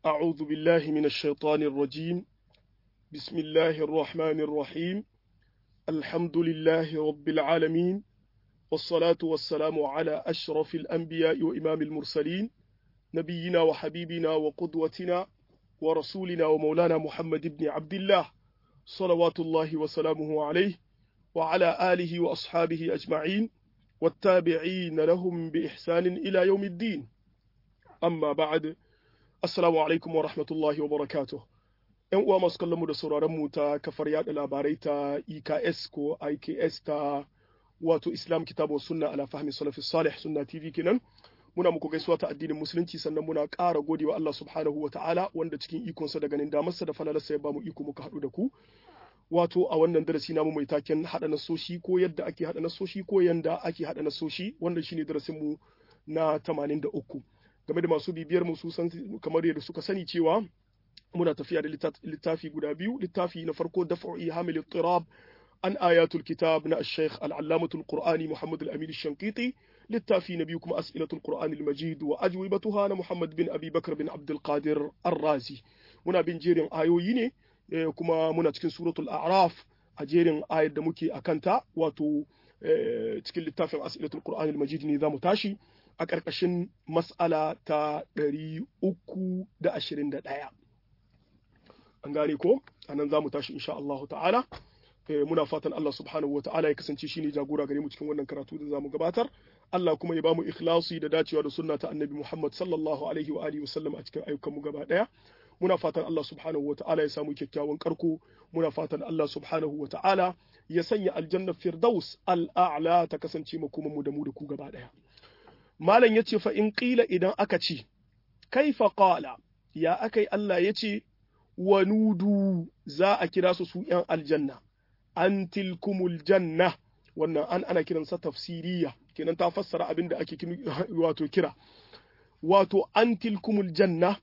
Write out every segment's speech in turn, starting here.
أعوذ بالله من الشيطان الرجيم بسم الله الرحمن الرحيم الحمد لله رب العالمين والصلاة والسلام على أشرف الأنبياء وإمام المرسلين نبينا وحبيبنا وقدوتنا ورسولنا ومولانا محمد بن عبد الله صلوات الله وسلامه عليه وعلى آله وأصحابه أجمعين والتابعين لهم بإحسان إلى يوم الدين amma ba'ad assalamu alaikum wa rahmatullahi wa barakatuh yan uwa masu kallon mu da sauraron mu ta kafar yada labarai ta EKS ko IKS ta wato Islam kitabu sunna ala fahmi salafi salih sunna TV kenan muna muku gaisuwa ta addinin musulunci sannan muna ƙara godewa Allah subhanahu wa ta'ala wanda cikin ikonsa da ganin damarsa da falalarsa ya bamu iko muka haɗu da ku wato a wannan darasi namu mai taken haɗa nasoshi ko yadda ake haɗa nasoshi ko yanda ake haɗa nasoshi wannan shine darasin mu na 83 game da masu bibiyar mu su san kamar yadda suka sani cewa muna tafiya da littafi guda biyu littafi na farko daf'u ihamil tirab an ayatul kitab na al-sheikh al-allamatul qur'ani muhammad al-amin shankiti littafi na biyu kuma as'ilatul qur'ani al-majid wa ajwibatuha na muhammad bin abi bakr bin abdul qadir ar-razi muna bin jerin ayoyi ne kuma muna cikin suratul a'raf a jerin ayar da muke akanta wato cikin littafin as'ilatul qur'ani al-majid ne zamu tashi a ƙarƙashin mas'ala ta ɗari uku da ashirin da ɗaya. An gane ko? A nan za mu tashi insha Allah ta'ala. Muna fatan Allah subhanahu wa ta'ala ya kasance shi ne jagora gare mu cikin wannan karatu da za mu gabatar. Allah kuma ya ba mu ikhlasi da dacewa da sunna ta annabi Muhammad sallallahu alaihi wa alihi wasallam a cikin ayyukan mu gaba ɗaya. Muna fatan Allah subhanahu wa ta'ala ya samu kyakkyawan karko. Muna fatan Allah subhanahu wa ta'ala ya sanya aljanna firdaus al'a'la ta kasance makoman mu da mu da ku gaba ɗaya. Malam ya ce fa in ƙila idan aka ce, kaifa ƙala, ya aka yi Allah ya ce, wa nudu za a kira su su ‘yan aljanna, an tilkumul janna, wannan an ana kiransa tafsiriya, kenan ta fassara abin da ake wato kira. Wato an tilkumul janna,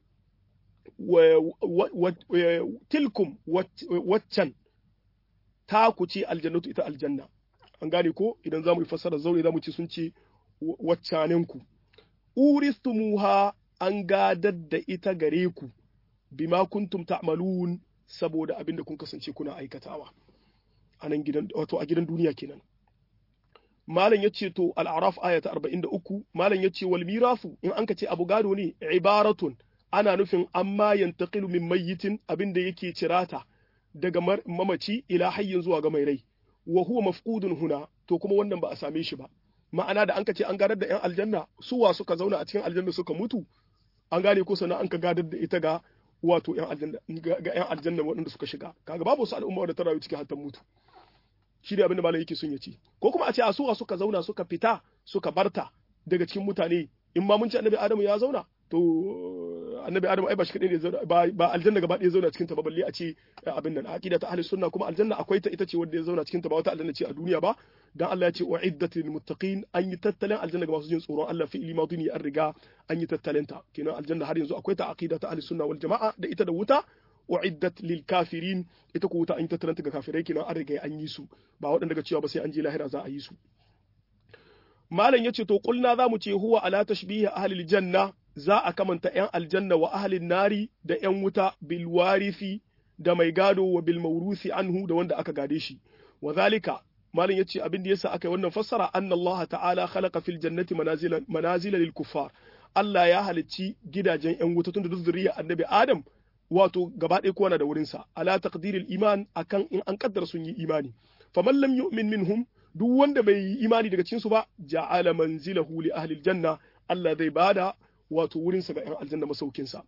tilkum waccan, ta ku ce aljannatu ita aljanna. An gane ko idan za mu yi fassara zaure za mu ce sun ce waccaninku, uristumuha an gadar da ita gare ku, bima kuntum ta'malun saboda abin da kun kasance kuna aikatawa. A nan gidan, wato a gidan duniya kenan. Malam ya ce to al'araf aya ta arba'in da uku, Malam ya ce wal mirafu in an ka ce abu gado ne, ibaratun ana nufin amma yantaqilu min mayyitin abin da yake cirata daga mamaci ila hayyin zuwa ga mai rai. Wa huwa mafqudun huna, to kuma wannan ba a same shi ba. ma'ana da an ka ce an gadar da 'yan aljanna suwa suka zauna a cikin aljanna suka mutu an gane ko sannan an ka gadar da ita ga wato 'yan aljanna ga 'yan aljanna waɗanda suka shiga kaga babu wasu al'umma da ta rayu cikin hatta mutu shi ne abin da malam yake son ya ce ko kuma a ce a suwa suka zauna suka fita suka barta daga cikin mutane in ma mun ce annabi adamu ya zauna to annabi adamu ai ba shi kadai ne zauna ba aljanna gaba ɗaya zauna cikin ta ba balle a ce abin nan aqida ta ahli sunna kuma aljanna akwai ta ita ce wanda ya zauna cikin ta ba wata aljanna ce a duniya ba dan Allah ya ce uiddat lil muttaqin an yi tattalin aljanna ga masu jin tsoron Allah fi ilma duniya an riga an yi tattalin ta kenan aljanna har yanzu akwai ta aqida ta ahli sunna wal jamaa da ita da wuta uiddat lil kafirin ita ko wuta an yi tattalin ta ga kafirai kenan an riga an yi su ba waɗanda ga cewa ba sai an je lahira za a yi su malam yace to kulna za mu ce huwa ala tashbihi ahli janna za a kamanta ‘yan aljanna wa ahalin nari da ‘yan wuta bil warifi da mai gado wa bil maurusi anhu da wanda aka gade shi wa zalika malin yace abin da yasa aka yi wannan fassara anna Allah ta'ala khalaqa fil jannati manazila manazila lil kuffar Allah ya halicci gidajen ‘yan wuta tun da zuriya annabi Adam wato gaba ɗaya kowa na da wurinsa ala taqdiril iman akan in an kaddara sun yi imani faman lam yu'min minhum duk wanda bai yi imani daga cikin su ba ja'ala manzilahu li ahli janna Allah zai bada wato wurinsa ga 'yan aljanna masaukinsa.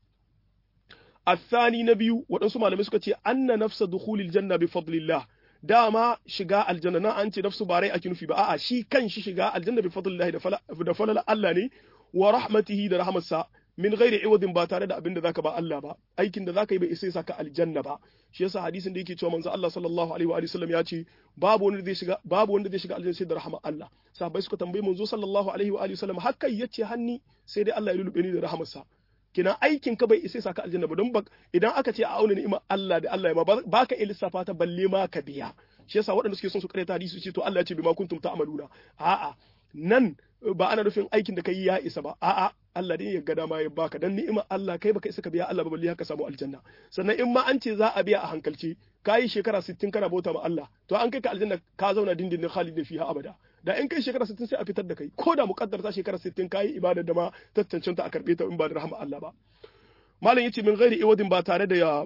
Athani na biyu waɗansu malamai suka ce anna nafsa dukhulil janna bi fadlillah dama shiga aljanna na an ce nafsu ba rai ake nufi ba a'a shi kan shi shiga aljanna bi fadlillah da falala Allah ne wa rahmatihi da rahmatsa min ghairi iwadin ba tare da abin da zaka ba Allah ba aikin da zaka yi bai isa saka aljanna ba shi yasa hadisin da yake cewa manzo Allah sallallahu alaihi wa sallam ya ce babu wanda zai shiga babu wanda zai shiga aljanna sai da rahmar Allah sahabbai suka tambayi manzo sallallahu alaihi wa sallam haka yace hanni sai dai Allah ya lulube ni da rahamarsa kina aikin ka bai isa saka aljanna ba don idan aka ce a auna ni'imar Allah da Allah ya ma ba ka iya lissafa ta balle ma ka biya shi yasa waɗanda suke son su karanta hadisi su ce to Allah ya ce bima kuntum ta'maluna a'a nan ba ana nufin aikin da kai ya isa ba a'a Allah ne ya ga dama ya baka dan ni'imar Allah kai baka isa ka biya Allah ba balle haka samu aljanna sannan in ma an ce za a biya a hankalci kayi shekara 60 kana bauta ma Allah to an kai ka aljanna ka zauna dindindin khalidin fiha abada da in kai shekara 60 sai a fitar da kai ko da muqaddar ta shekara 60 kayi ibadar da ma tattancin ta a karbe ta in ba da rahama Allah ba malam yace min ghairi iwadin ba tare da ya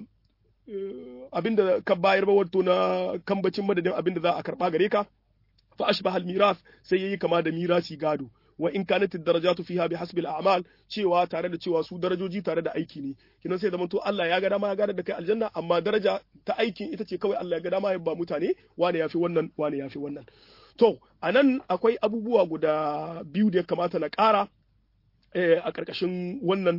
abinda ka bayar ba wato na kambacin madadin abinda za a karba gare ka fa ashbaha al-miras sai yayi kama da mirasi gado wa in kanat ad-darajatu fiha bihasbi al-a'mal cewa tare da cewa su darajoji tare da aiki ne kinan sai zaman to Allah ya ga dama ya gadar da kai aljanna amma daraja ta aikin ita ce kawai Allah ya ga dama ya ba mutane wane yafi wannan wane yafi wannan to anan akwai abubuwa guda biyu da ya kamata na ƙara a ƙarƙashin wannan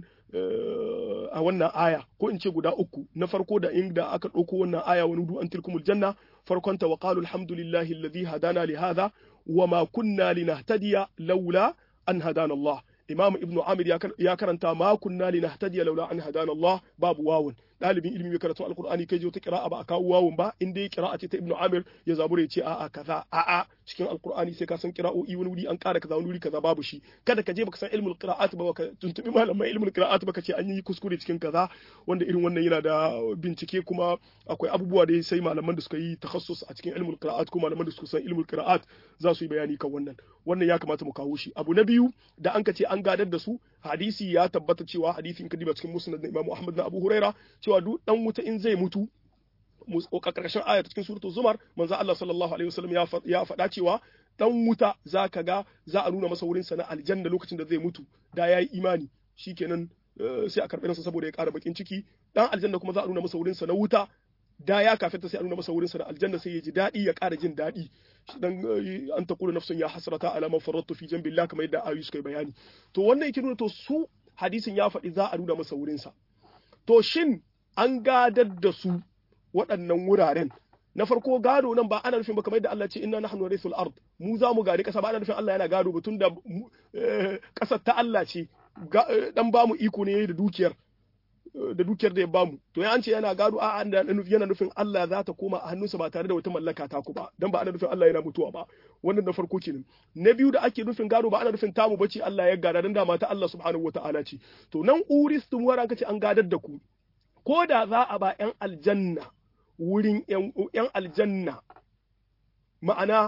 a wannan aya ko in ce guda uku na farko da inda aka ɗauko wannan aya wani du an tilkumul janna farkon ta wa qalu alhamdulillahi alladhi hadana li hadha wa ma kunna linahtadiya laula an hadana Allah Imam Ibn Amir ya karanta ma kunna linahtadiya laula an hadana Allah babu wawun dalibin ilimi mai karatu alqur'ani kai je wata qira'a ba a kawo wawun ba inda ya qira'a ce ta Ibn Amir ya zabura ya ce a'a kaza a'a cikin alqur'ani sai ka san qira'o'i wani wuri an ƙara kaza wani wuri kaza babu shi kada ka je baka san ilmul qira'at ba ka tuntubi malamai ilmul qira'at ba ka ce an yi kuskure cikin kaza wanda irin wannan yana da bincike kuma akwai abubuwa da sai malaman da suka yi takhassus a cikin ilmul qira'at ko malaman da suka san ilmul qira'at za su yi bayani kan wannan wannan ya kamata mu kawo shi abu na biyu da an ka ce an gadar da su hadisi ya tabbata cewa hadisin kadiba cikin musnad na Imam Ahmad na Abu Huraira cewa duk dan wuta in zai mutu karkashin ayat cikin suratul zumar manzo Allah sallallahu alaihi wasallam ya faɗa cewa dan wuta zaka ga za a nuna masa wurin sa na aljanna lokacin da zai mutu da yayi imani shikenan sai a karɓi nasa saboda ya ƙara bakin ciki dan aljanna kuma za a nuna masa wurin sa na wuta da ya kafirta sai a nuna masa wurin sa na aljanna sai ya ji daɗi ya ƙara jin daɗi dan an taqulu nafsun ya hasrata ala man faradtu fi jambillah kamar yadda ayu suka bayani to wannan yake nuna to su hadisin ya faɗi za a nuna masa wurin sa to shin an gadar da su waɗannan wuraren na farko gado nan ba ana nufin ba kamar yadda Allah ce inna nahnu warithul ard mu za mu gari kasa ba ana nufin Allah yana gado ba tunda kasar ta Allah ce dan ba mu iko ne da dukiyar da dukiyar da ya bamu to ya an ce yana gado a yana nufin Allah za ta koma a hannunsa ba tare da wata mallaka ta ku ba dan ba ana nufin Allah yana mutuwa ba wannan na farko kenan na biyu da ake nufin gado ba ana nufin tamu bace Allah ya gada dan da mata Allah subhanahu wataala ce to nan uristum waran kace an gadar da ku ko da za a ba yan aljanna wurin yan aljanna ma'ana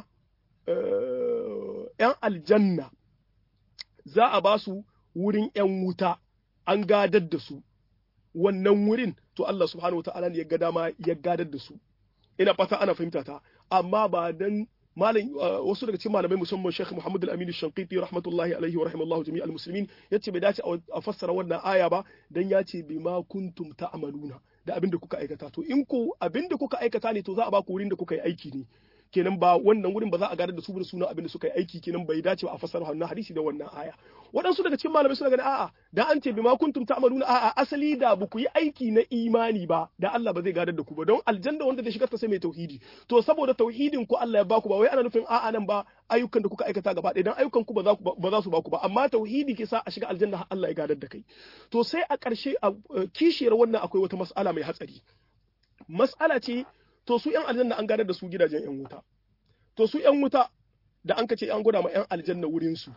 yan aljanna za a ba su wurin yan wuta an gadar da su wannan wurin to Allah subhanahu wataala ne ya ga dama ya gadar da su ina fata ana fahimta ta amma ba dan malam wasu daga cikin malamai musamman Sheikh Muhammad Al-Amin Shanqiti rahmatullahi alaihi wa rahimallahu jami'al muslimin yace bai dace a fassara wannan aya ba dan yace bima kuntum ta'maluna da abin da kuka aikata to in ko abin da kuka aikata ne to za a ba ku wurin da kuka yi aiki ne kenan ba wannan wurin ba za a gadar da su da sunan abin da suka yi aiki kenan bai dace ba a fassara wannan hadisi da wannan aya waɗansu daga cikin malamai suna gani a'a da an ce bima kuntum ta'maluna a'a asali da ba ku yi aiki na imani ba da Allah ba zai gadar da ku ba don aljanna wanda da shigar ta sai mai tauhidi to saboda tauhidin ku Allah ya baku ba wai ana nufin a'a nan ba ayyukan da kuka aikata gaba ɗaya dan ayyukan ku ba za ba za su baku ba amma tauhidi ke sa a shiga aljanna Allah ya gadar da kai to sai a ƙarshe a kishiyar wannan akwai wata mas'ala mai hatsari mas'ala ce to su ‘yan aljanna an gadar da su gidajen ‘yan wuta, to su ‘yan wuta da an kace an gwada ma ‘yan aljanna wurinsu,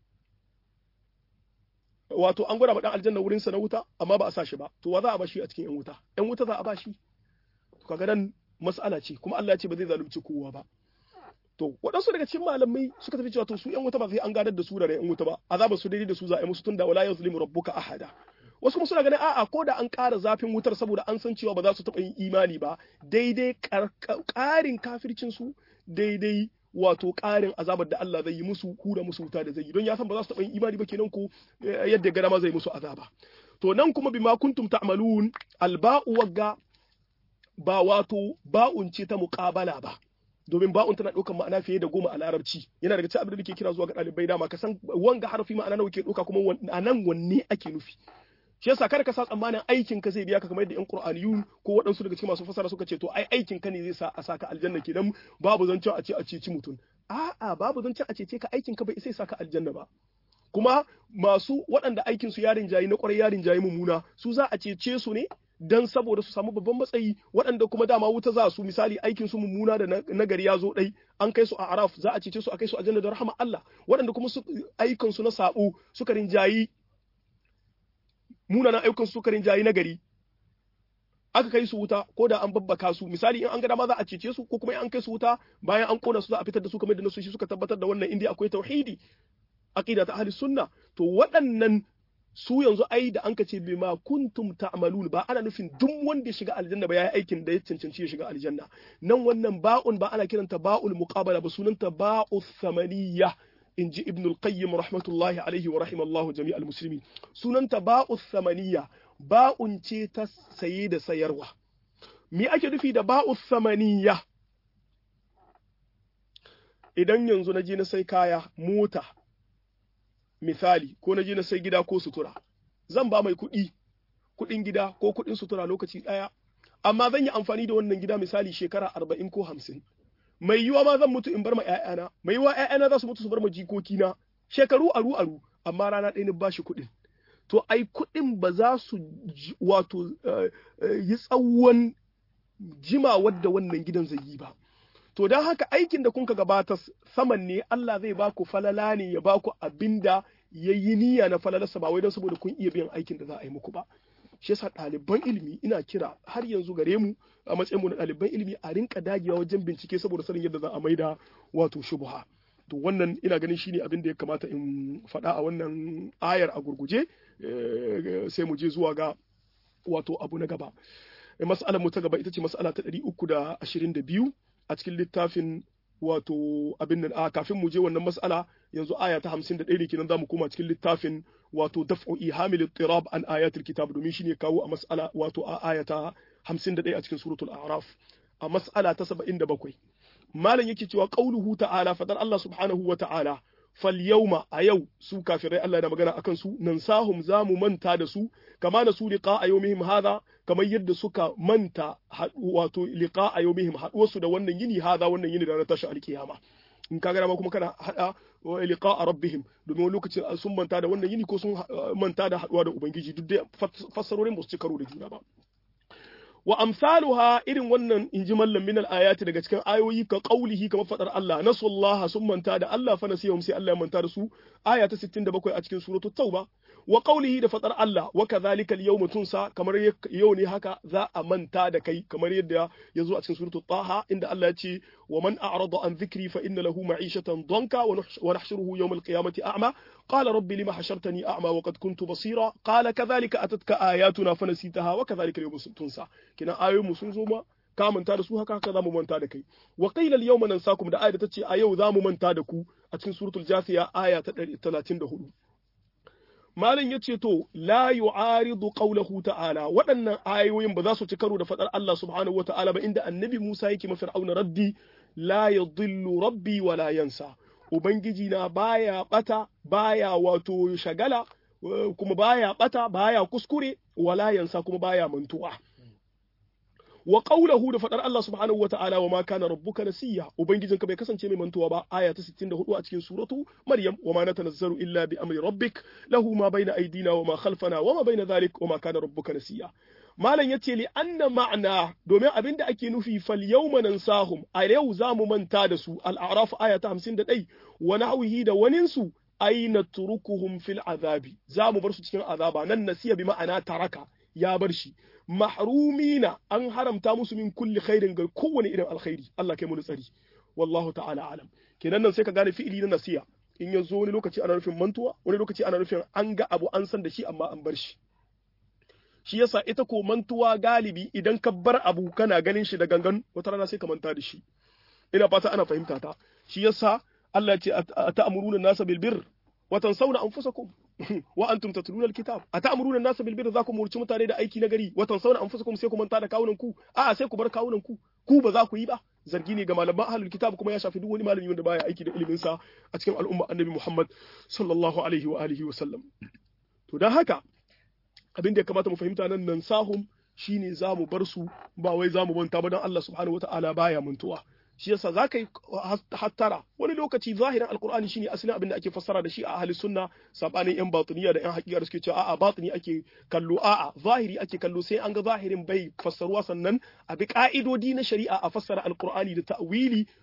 wato an gwada ma ɗan aljanna wurinsa na wuta, amma ba a sa shi ba, to wa za a ba shi a cikin ‘yan wuta, ‘yan wuta za a ba shi, to kaga nan mas'ala ce, kuma Allah ya ce ba zai zalunci kowa ba. To, waɗansu daga cikin malamai suka tafi cewa to su ‘yan wuta ba sai an gadar da su da ‘yan wuta ba, azaba su daidai da su za a yi musu tun da wala yazlimu rabbuka ahada. wasu kuma suna ganin a'a ko da an ƙara zafin wutar saboda an san cewa ba za su taɓa yin imani ba daidai ƙarin kafircin su daidai wato ƙarin azabar da Allah zai yi musu hura musu wuta da zai yi don ya san ba za su taɓa yin imani ba kenan ko yadda gada ma zai musu azaba to nan kuma bima kuntum ta'malun alba'u wagga ba wato ba'un ce ta muqabala ba domin ba'un tana ɗaukar ma'ana fiye da goma a larabci yana daga cikin abin da ke kira zuwa ga ɗalibai dama ka san wanga harfi ma'ana nawa ke ɗauka kuma a nan wanne ake nufi shi yasa kada ka sa tsammanin aikin ka zai biya ka kamar yadda yan qur'aniyun ko waɗansu daga cikin masu fasara suka ce to ai aikin ka ne zai sa a saka aljanna kenan babu zancen a ce a ceci mutum a'a babu zancen a cece ka aikin ka bai sai saka aljanna ba kuma masu waɗanda aikin su yarin jayi na ƙwarai yarin jayi mummuna su za a cece su ne dan saboda su samu babban matsayi waɗanda kuma dama wuta za su misali aikin su mummuna da nagari ya zo ɗai an kai su a araf za a cece su a kai su aljanna da rahama Allah waɗanda kuma su aikin su na sabo suka rinjayi munanan ayyukan su suka rinjayi nagari aka kai su wuta ko da an babbaka su misali in an ga dama za a cece su ko kuma in an kai su wuta bayan an kona su za a fitar da su kamar da nasoshi suka tabbatar da wannan indiya akwai tauhidi aqida ta ahli sunna to waɗannan su yanzu ai da an kace bima kuntum ta'malun ba ana nufin duk wanda ya shiga aljanna ba yayi aikin da ya cancanci ya shiga aljanna nan wannan ba'un ba ana kiranta ba'ul muqabala ba sunanta ba'u thamaniyya inji ibn al-qayyim rahmatullahi alaihi wa rahimallahu jami'al muslimin sunanta ba'u thamaniyya ba'un ce ta saye da sayarwa me ake nufi da ba'u thamaniyya idan yanzu na je na sai kaya mota misali ko na je na sai gida ko sutura zan ba mai kuɗi kuɗin gida ko kuɗin sutura lokaci ɗaya amma zan yi amfani da wannan gida misali shekara arba'in ko hamsin mai yiwa ma zan mutu in bar ma ƴaƴana mai yiwa ƴaƴana za su mutu su bar ma jikokina shekaru aru aru amma rana ɗaya ni bashi kuɗin to ai kuɗin ba za su wato yi tsawon jima wadda wannan gidan zai yi ba to don haka aikin da kunka gabata saman ne Allah zai baku falala ne ya baku abinda ya yi niyya na falalarsa ba wai don saboda kun iya biyan aikin da za a yi muku ba shi yasa ɗaliban ilimi ina kira har yanzu gare mu a matsayin mu na ɗaliban ilimi a rinka dagewa wajen bincike saboda sanin yadda za a maida wato shubha to wannan ina ganin shine abin da ya kamata in faɗa a wannan ayar a gurguje sai mu je zuwa ga wato abu na gaba mas'alar mu ta gaba ita ce mas'ala ta 322 a cikin littafin wato abin nan a kafin mu je wannan mas'ala yanzu aya ta 51 ne kenan zamu koma cikin littafin wato daf'u ihamil ittirab an ayatul kitab domin shine kawo a mas'ala wato a aya ta 51 a cikin suratul a'raf a mas'ala ta 77 malam yake cewa qauluhu ta'ala fadar Allah subhanahu wa ta'ala fal yawma a yau su kafirai Allah yana magana akan su nan sahum zamu manta da su kama na su liqa a yawmihim hadha kamar yadda suka manta wato liqa a yawmihim haduwarsu da wannan yini hadha wannan yini da na tashi alkiyama in ka ma kuma kana hada liqa a rabbihim domin wani lokacin sun manta da wannan yini ko sun manta da haduwa da ubangiji duk da fassarorin ba su ci karo da juna ba wa amsaluha irin wannan inji mallam min ayati daga cikin ayoyi ka qaulihi kamar fadar Allah nasullaha sun manta da Allah fa nasiyahum sai Allah ya manta da su aya ta 67 a cikin suratul tauba wa qaulihi da fadar Allah wa kadhalika al-yawma tunsa kamar yau ne haka za a manta da kai kamar yadda ya zo a cikin suratul taha inda Allah ya ce wa man a'rada an dhikri fa inna lahu ma'ishatan danka wa nahshuruhu yawm al-qiyamati a'ma qala rabbi lima hashartani a'ma wa qad kuntu basira qala kadhalika atatka ayatuna fa nasitaha wa kadhalika al-yawma tunsa kina ayoyin mu sun zo ma ka manta da su haka haka zamu manta da kai wa qila al-yawma nansakum da ayat ta ce a yau zamu manta da ku a cikin suratul jasiya aya ta 34 Malam ya ce to, la yu'aridu qawlahu ta'ala waɗannan ayoyin ba za su ci karo da faɗar Allah subhanahu wa ta'ala ba inda annabi Musa yake ma fir'auna raddi la yadhillu rabbi wa la yansa. Ubangiji na baya bata, baya wato shagala, kuma baya bata, baya kuskure, wala yansa kuma baya mantuwa. wa qawluhu da fadar Allah subhanahu wata'ala wa ma kana rabbuka nasiya ubangijinka bai kasance mai mantuwa ba aya ta 64 a cikin suratu maryam wa ma natanazzalu illa bi amri rabbik lahu ma baina aydina wa ma khalfana wa ma baina dhalik wa ma kana rabbuka nasiya malam yace li anna ma'na domin abinda ake nufi fal yawma nansahum a yau zamu manta da su al-a'raf aya ta 51 wa nahwihi da waninsu aina turukuhum fil azabi zamu bar su cikin azaba nan nasiya bi ma'ana taraka ya bar shi mahrumina an haramta musu min kulli khairin ga kowane irin alkhairi Allah kai mu tsari wallahu ta'ala alam kenan nan sai ka gane fi'ili na nasiya in ya zo wani lokaci ana nufin mantuwa wani lokaci ana nufin an ga abu an san da shi amma an bar shi shi yasa ita ko mantuwa galibi idan ka bar abu kana ganin shi da gangan wata rana sai ka manta da shi ina fata ana fahimta ta shi yasa Allah ya ce ata'muruna nasa bil birr wa tansawna anfusakum wa antum tatluna alkitab ata'muruna an-nasa bil birri zakum murci mutane da aiki na gari wa tansawna anfusakum sai ku manta da kawunan ku a sai ku bar kawunan ku ku ba za ku yi ba zargi ne ga malaman ahlul kitab kuma ya shafi duk wani malami wanda baya aiki da ilimin sa a cikin al'umma annabi Muhammad sallallahu alaihi wa alihi wa sallam to dan haka abin da ya kamata mu fahimta nan nan sahum shine za mu bar su ba wai za mu manta ba dan Allah subhanahu wataala baya mantuwa shi yasa za ka yi hattara wani lokaci zahirin alkur'ani shine asalin abin da ake fassara da shi a ahli sunna sabanin yan batiniya da yan hakika da suke cewa a'a batini ake kallo a'a zahiri ake kallo sai an ga zahirin bai fassaruwa sannan a bi ka'idodi na shari'a a fassara alkur'ani da ta'wili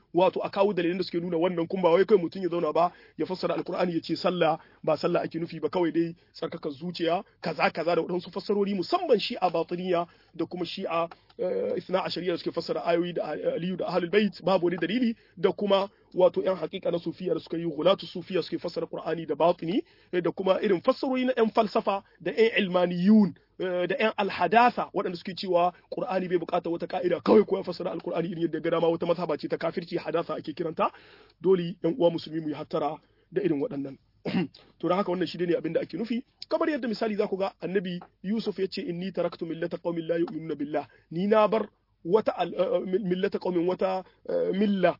wato a kawo dalilan da suke nuna wannan kuma ba wai kai mutum ya zauna ba ya fassara alkur'ani ya ce sallah ba sallah ake nufi ba kawai dai tsarkakar zuciya kaza kaza da waɗansu fassarori musamman shi'a batiniya da kuma shi'a isna a shari'a da suke fassara ayoyi da aliyu da ahlul bait babu wani dalili da kuma wato yan hakika na sufiya da suka yi hulatu sufiya suke fassara qur'ani da batini da kuma irin fassarori na yan falsafa da yan ilmaniyun da yan alhadatha waɗanda suke cewa qur'ani bai bukata wata ka'ida kawai ko ya fassara alqur'ani irin yadda ga dama wata mazhaba ce ta kafirci hadatha ake kiranta dole yan uwa musulmi mu yi hattara da irin waɗannan to haka wannan shi ne abin da ake nufi kamar yadda misali za ku ga annabi yusuf ya ce inni taraktu millata qaumin la yu'minuna billah ni na bar wata millata qaumin wata milla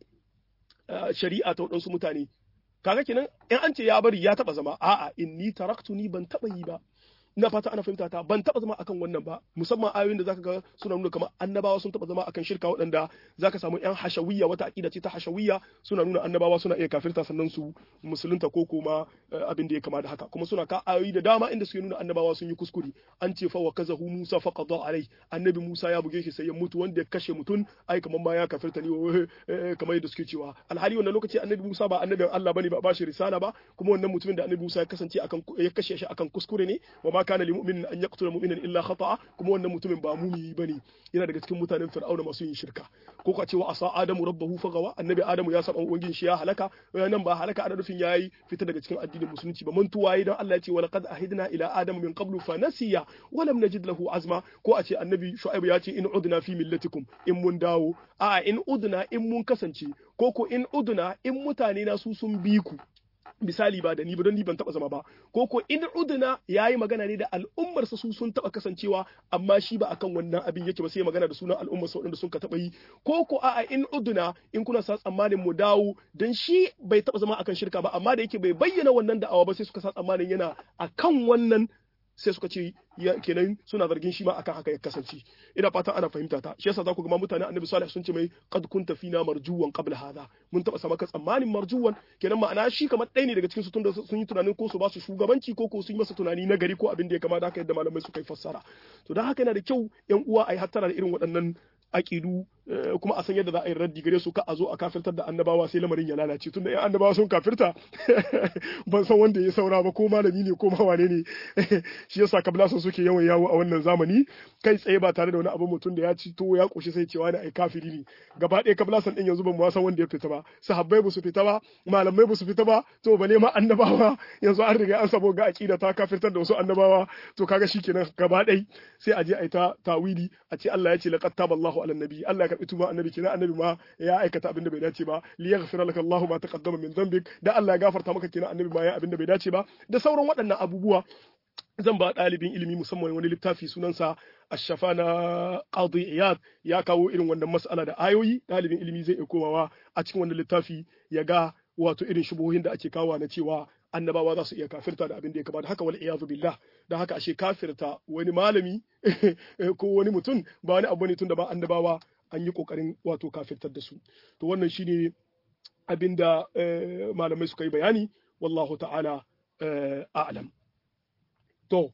shari'a ta waɗansu mutane kaga kenan in an ce ya bari ya taba zama a'a inni taraktu ni ban taba yi ba ina fata ana fahimta ta ban taba zama akan wannan ba musamman ayoyin da zaka ga suna nuna kamar annabawa sun taba zama akan shirka waɗanda zaka samu yan hashawiyya wata aqida ce ta hashawiyya suna nuna annabawa suna iya kafirta sannan su musulunta ko kuma abin da ya kama da haka kuma suna ka ayoyi da dama inda suke nuna annabawa sun yi kuskure an ce fa wa kazahu Musa fa qada alai annabi Musa ya buge shi sai ya mutu wanda ya kashe mutum ai kamar ma ya kafirta ne kamar yadda suke cewa alhali wannan lokaci annabi Musa ba annabin Allah bane ba ba shi risala ba kuma wannan mutumin da annabi Musa ya kasance akan ya kashe shi akan kuskure ne wa ma kana limu'minin an yaqtula mu'minan illa khata'a kuma wannan mutumin ba mumi bane yana daga cikin mutanen fir'auna masu yin shirka ko ka cewa asa adamu rabbahu fagawa annabi adamu ya saba ubangin shi ya halaka nan ba halaka ana nufin yayi fita daga cikin addinin musulunci ba mantuwa yayi dan Allah ya ce wa laqad ahidna ila adama min qablu fa nasiya wa lam najid lahu azma ko a ce annabi shu'aib ya ce in udna fi millatikum in mun dawo a in udna in mun kasance ko ko in udna in mutane na su sun bi ku misali ba da ni ba don ni ban taba zama ba ko ko in uduna yayi magana ne da al'ummar sa su sun taba kasancewa amma shi ba akan wannan abin yake ba sai magana da sunan al'ummar sa waɗanda sun ka taba yi ko ko a'a in uduna in kuna sa tsammanin mu dawo dan shi bai taba zama akan shirka ba amma da yake bai bayyana wannan da'awa ba sai suka sa tsammanin yana akan wannan sai suka ce kenan suna zargin shi ma akan haka ya kasance ina fatan ana fahimta ta shi yasa za ku ga mutane annabi salih sun ce mai qad kunta fina marjuwan qabla hadha mun taba sama ka tsammanin marjuwan kenan ma'ana shi kamar ɗaya ne daga cikin su tunda sun yi tunanin ko su ba su shugabanci ko ko sun yi masa tunani na gari ko abin da ya kamata haka yadda malamai suka yi fassara to dan haka yana da kyau yan uwa ai hattara da irin waɗannan aƙidu kuma a san yadda za a yi raddi gare su ka a zo a kafirtar da annabawa sai lamarin ya lalace tunda yan annabawa sun kafirta ban san wanda ya saura ba ko malami ne ko ma wane ne shi yasa kabla sun suke yawan yawo a wannan zamani kai tsaye ba tare da wani abu mutum da ya ci to ya koshi sai cewa ne ai kafiri ne gaba ɗaya kabla san din yanzu ban ma san wanda ya fita ba sahabbai ba su fita ba malamai ba su fita ba to bale ma annabawa yanzu an riga an sabo ga aqida ta kafirtar da wasu annabawa to kaga shikenan gaba ɗaya sai a je a yi ta tawili a ce Allah ya ce laqad taballahu ala nabi Allah ya karbi tuba annabi kenan annabi ma ya aikata abin da bai dace ba li yaghfira laka Allahu ma taqaddama min dhanbik da Allah ya gafarta maka kenan annabi ma ya abin da bai dace ba da sauran waɗannan abubuwa zan ba ɗalibin ilimi musamman wani littafi sunansa ashafa na qadi iyad ya kawo irin wannan mas'ala da ayoyi ɗalibin ilimi zai iya komawa a cikin wannan littafi ya ga wato irin shubuhohin da ake kawo na cewa annabawa za su iya kafirta da abin da ya kamata haka wal iyazu billah da haka ashe kafirta wani malami ko wani mutum ba wani abu ne tun da ba annabawa an yi kokarin wato kafirtar da su to wannan shine abin da malamai suka yi bayani wallahu ta'ala a'lam to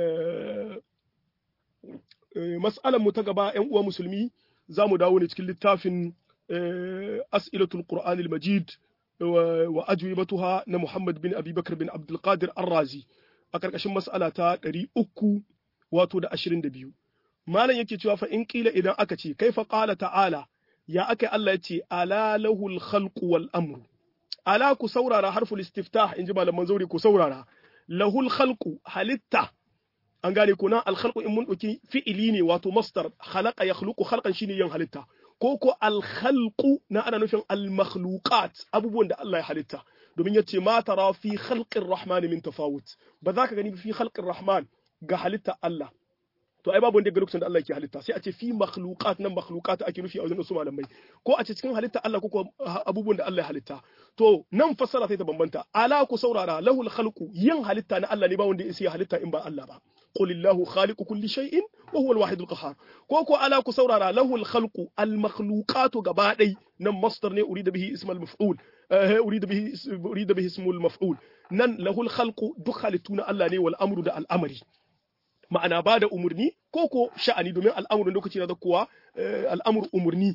mas'alan mu ta gaba yan uwa musulmi za mu dawo ne cikin littafin as'ilatul qur'anil majid wa ajwibatuha na Muhammad bin Abi Bakar bin Abdul Qadir Ar-Razi a karkashin mas'ala ta 300 wato da 22 malam yake cewa fa in kila idan aka ce kaifa qala ta'ala ya aka Allah ya ce ala lahul khalqu wal amru ala ku saurara harful istiftah inji malaman zauri ku saurara lahul khalqu halitta an gane ko nan al khalqu in mun dauki fi'ili ne wato masdar khalaqa yakhluqu khalqan shine yin halitta ko ko alkhalqu na ana nufin almakhluqat abubuwan da Allah ya halitta domin yace ma tara fi khalqir rahman min tafawut ba za ka gani fi khalqir rahman ga halitta Allah to ai babu wanda ga lokacin da Allah yake halitta sai a ce fi makhluqat nan makhluqat ake nufi a wajen su malamai ko a ce cikin halitta Allah ko abubuwan da Allah ya halitta to nan fassara sai ta bambanta ala ku saurara lahul khalqu yin halitta na Allah ne ba wanda ya halitta in ba Allah ba قل الله خالق كل شيء وهو الواحد القهار كوكو على كسورارا له الخلق المخلوقات غبادي نم مصدر ne أريد به اسم المفعول أريد به أريد به اسم المفعول نن له الخلق duk halittuna Allah ne wal amru da al'amari ma'ana ba da umurni ko ko sha'ani domin al'amurin lokaci na da kuwa al'amur umurni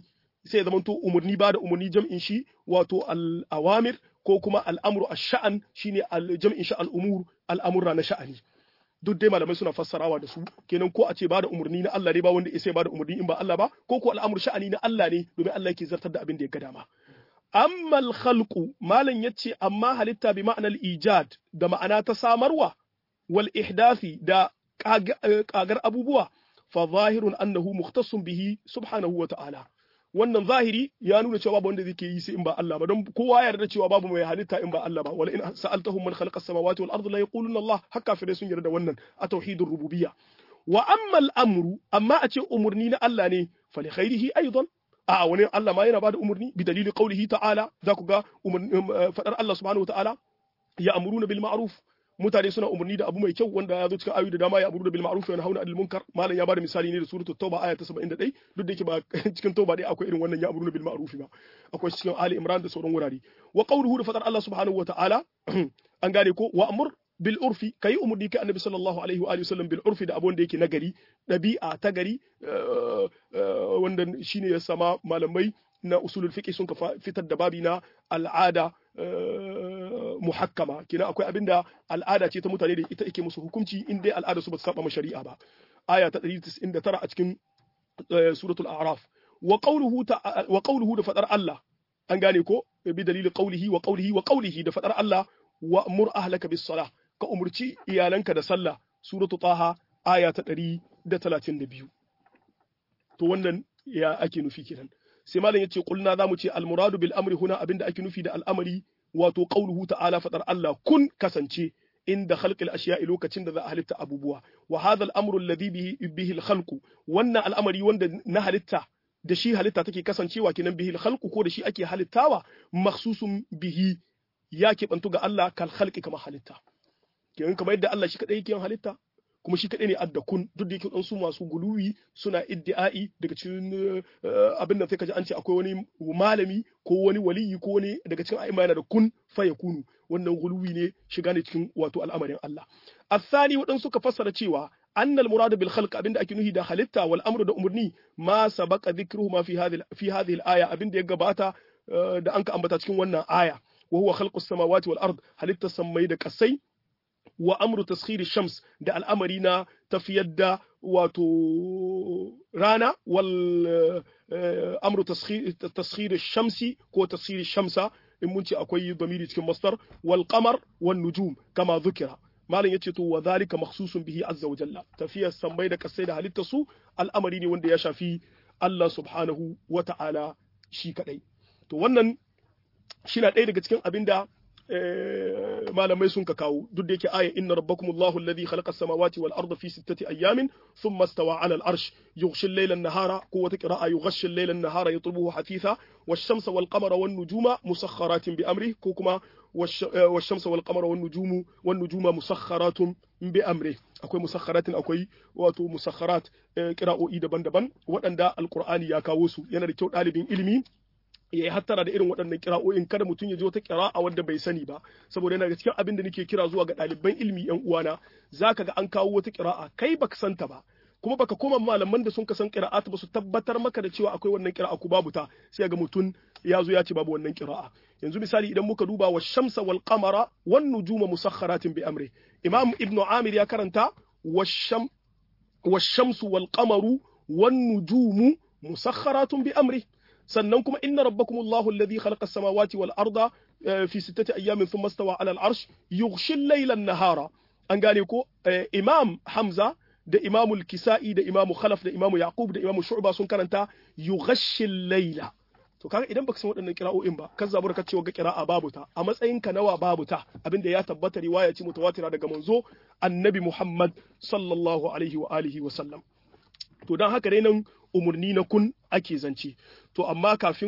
sai ya zamanto umurni ba da umurni jam'in shi wato al-awamir ko kuma al'amru ash-sha'an shine jam'in shi al-umur al'amurra na sha'ani duk dai malamai suna fassarawa da su kenan ko a ce ba da umarni na Allah ne ba wanda ya ba da umarni in ba Allah ba ko ko al'amur sha'ani na Allah ne domin Allah yake zartar da abin da ya ga dama amma al-khalqu malam yace amma halitta bi ma'anar ijad da ma'ana ta samarwa wal ihdathi da kagar abubuwa fa zahirun annahu mukhtassun bihi subhanahu wa ta'ala wannan zahiri ya nuna cewa babu wanda zai yi sai in ba Allah ba don kowa ya yarda cewa babu mai halitta in ba Allah ba wala in sa'altahum man khalaqa as-samawati wal ardi la yaquluna Allah haka fa sun yarda wannan a tauhidur rububiyya wa amma al-amru amma a ce umurni na Allah ne fa li khairihi aidan a wani Allah ma yana bada umurni bi dalili qawlihi ta'ala za ku ga fadar Allah subhanahu wa ta'ala ya amuruna bil ma'ruf mutane suna umarni da abu mai kyau wanda ya zo cikin ayoyi da dama ya amuru da bil ma'ruf wa yanhauna 'anil munkar malam ya bada misali ne da suratul tauba aya ta 71 duk da yake ba cikin tauba dai akwai irin wannan ya amuru bil ma'ruf ba akwai cikin ali imran da sauran wurare wa qawluhu da fadar Allah subhanahu wa ta'ala an gane ko wa amur bil urfi kai umurni kai annabi sallallahu alaihi wa alihi wasallam bil urfi da abun da yake nagari dabi'a ta gari wanda shine ya sama malamai na usulul fiqh sun fitar da babi na al'ada muhakkama kina akwai abinda al'ada ce ta mutane da ita yake musu hukunci in dai al'ada su ba su saba shari'a ba aya ta 199 a cikin suratul a'raf wa qawluhu wa qawluhu da fadar Allah an gane ko bi dalili qawlihi wa qawlihi wa qawlihi da fadar Allah wa amur ahlaka bis salah ka umurci iyalanka da sallah suratul taha aya ta 132 to wannan ya ake nufi kenan sai malam yace kulna zamu ce al muradu bil amri huna abinda ake nufi da al'amari wato qauluhu ta'ala fadar Allah kun kasance inda khalqil ashiya'i lokacin da za a halitta abubuwa wa hadha al-amru alladhi bihi bihi al-khalqu wannan al'amari wanda na halitta da shi halitta take kasancewa kenan bihi al-khalqu ko da shi ake halittawa makhsusun bihi ya keɓantu ga Allah kal khalqi kama halitta kenan kamar yadda Allah shi kadai yake halitta kuma shi kaɗai ne adda kun duk da yake ɗansu masu guluwi suna iddi'ai daga cikin abin da sai ka ji an ce akwai wani malami ko wani waliyi ko wani daga cikin a'imma yana da kun fa ya kunu wannan guluwi ne shiga ne cikin wato al'amarin Allah asani waɗansu ka fassara cewa annal muradu bil khalq abinda ake nuhi da halitta wal amru da umurni ma sabaqa dhikruhu ma fi hadhihi fi hadhihi al aya abinda ya gabata da an ka ambata cikin wannan aya wa huwa khalqus samawati wal ard halitta sammai da kasai wa amru taskhiri shams da al'amari na tafiyar da wato rana wal amru taskhiri shamsi ko taskhiri shamsa in mun ce akwai damiri cikin masdar wal qamar wan nujum kama dhukira malam yace to wa zalika makhsusun bihi azza wa jalla tafiyar sammai da kasai da halitta su al'amari ne wanda ya shafi Allah subhanahu wa ta'ala shi kadai to wannan shi na ɗaya daga cikin abinda malamai sun ka kawo duk da yake aya inna rabbakumullahu alladhi khalaqa as-samawati wal arda fi sittati ayamin thumma istawa 'ala al-arsh yughshi al-layla an-nahara ko wata qira'a yughshi al-layla an-nahara yatlubuhu hafitha wash-shamsa wal-qamara wan-nujuma musakhkharatin bi amri ko kuma wash-shamsa wal-qamara wan-nujumu wan-nujuma musakhkharatun bi amri akwai musakharatin akwai wato musakharat qira'o'i daban-daban waɗanda alqur'ani ya kawo su yana da kyau ɗalibin ilimi ya yi hattara da irin waɗannan kira'o'in kada mutum ya ji wata kira'a wanda bai sani ba saboda yana da cikin abin da nake kira zuwa ga ɗaliban ilimi yan uwana zaka ga an kawo wata kira'a kai baka santa ba kuma baka koma malaman da sun ka san qira'at ba su tabbatar maka da cewa akwai wannan qira'a ko babu ta sai ga mutum ya zo ya ce babu wannan qira'a yanzu misali idan muka duba wa shamsa wal qamara wan nujuma musakharatin bi amri imam ibnu amir ya karanta wa sham wa shamsu wal qamaru wan nujumu musakharatun bi amri sannan kuma inna rabbakumullahu alladhi khalaqa as-samawati wal arda fi sittati ayyamin thumma istawa 'ala al-'arsh yughshi al-layla an-nahara an gane ko imam hamza da imam al-kisa'i da imam khalaf da imam yaqub da imam shu'ba sun karanta yughshi al-layla to kaga idan baka san waɗannan kira'o'in ba kan zabura ka cewa ga kira'a babu ta a matsayin ka nawa babu ta abinda ya tabbata riwaya ce mutawatira daga manzo annabi muhammad sallallahu alaihi wa alihi wa sallam to dan haka dai nan umurni na kun ake zance to amma kafin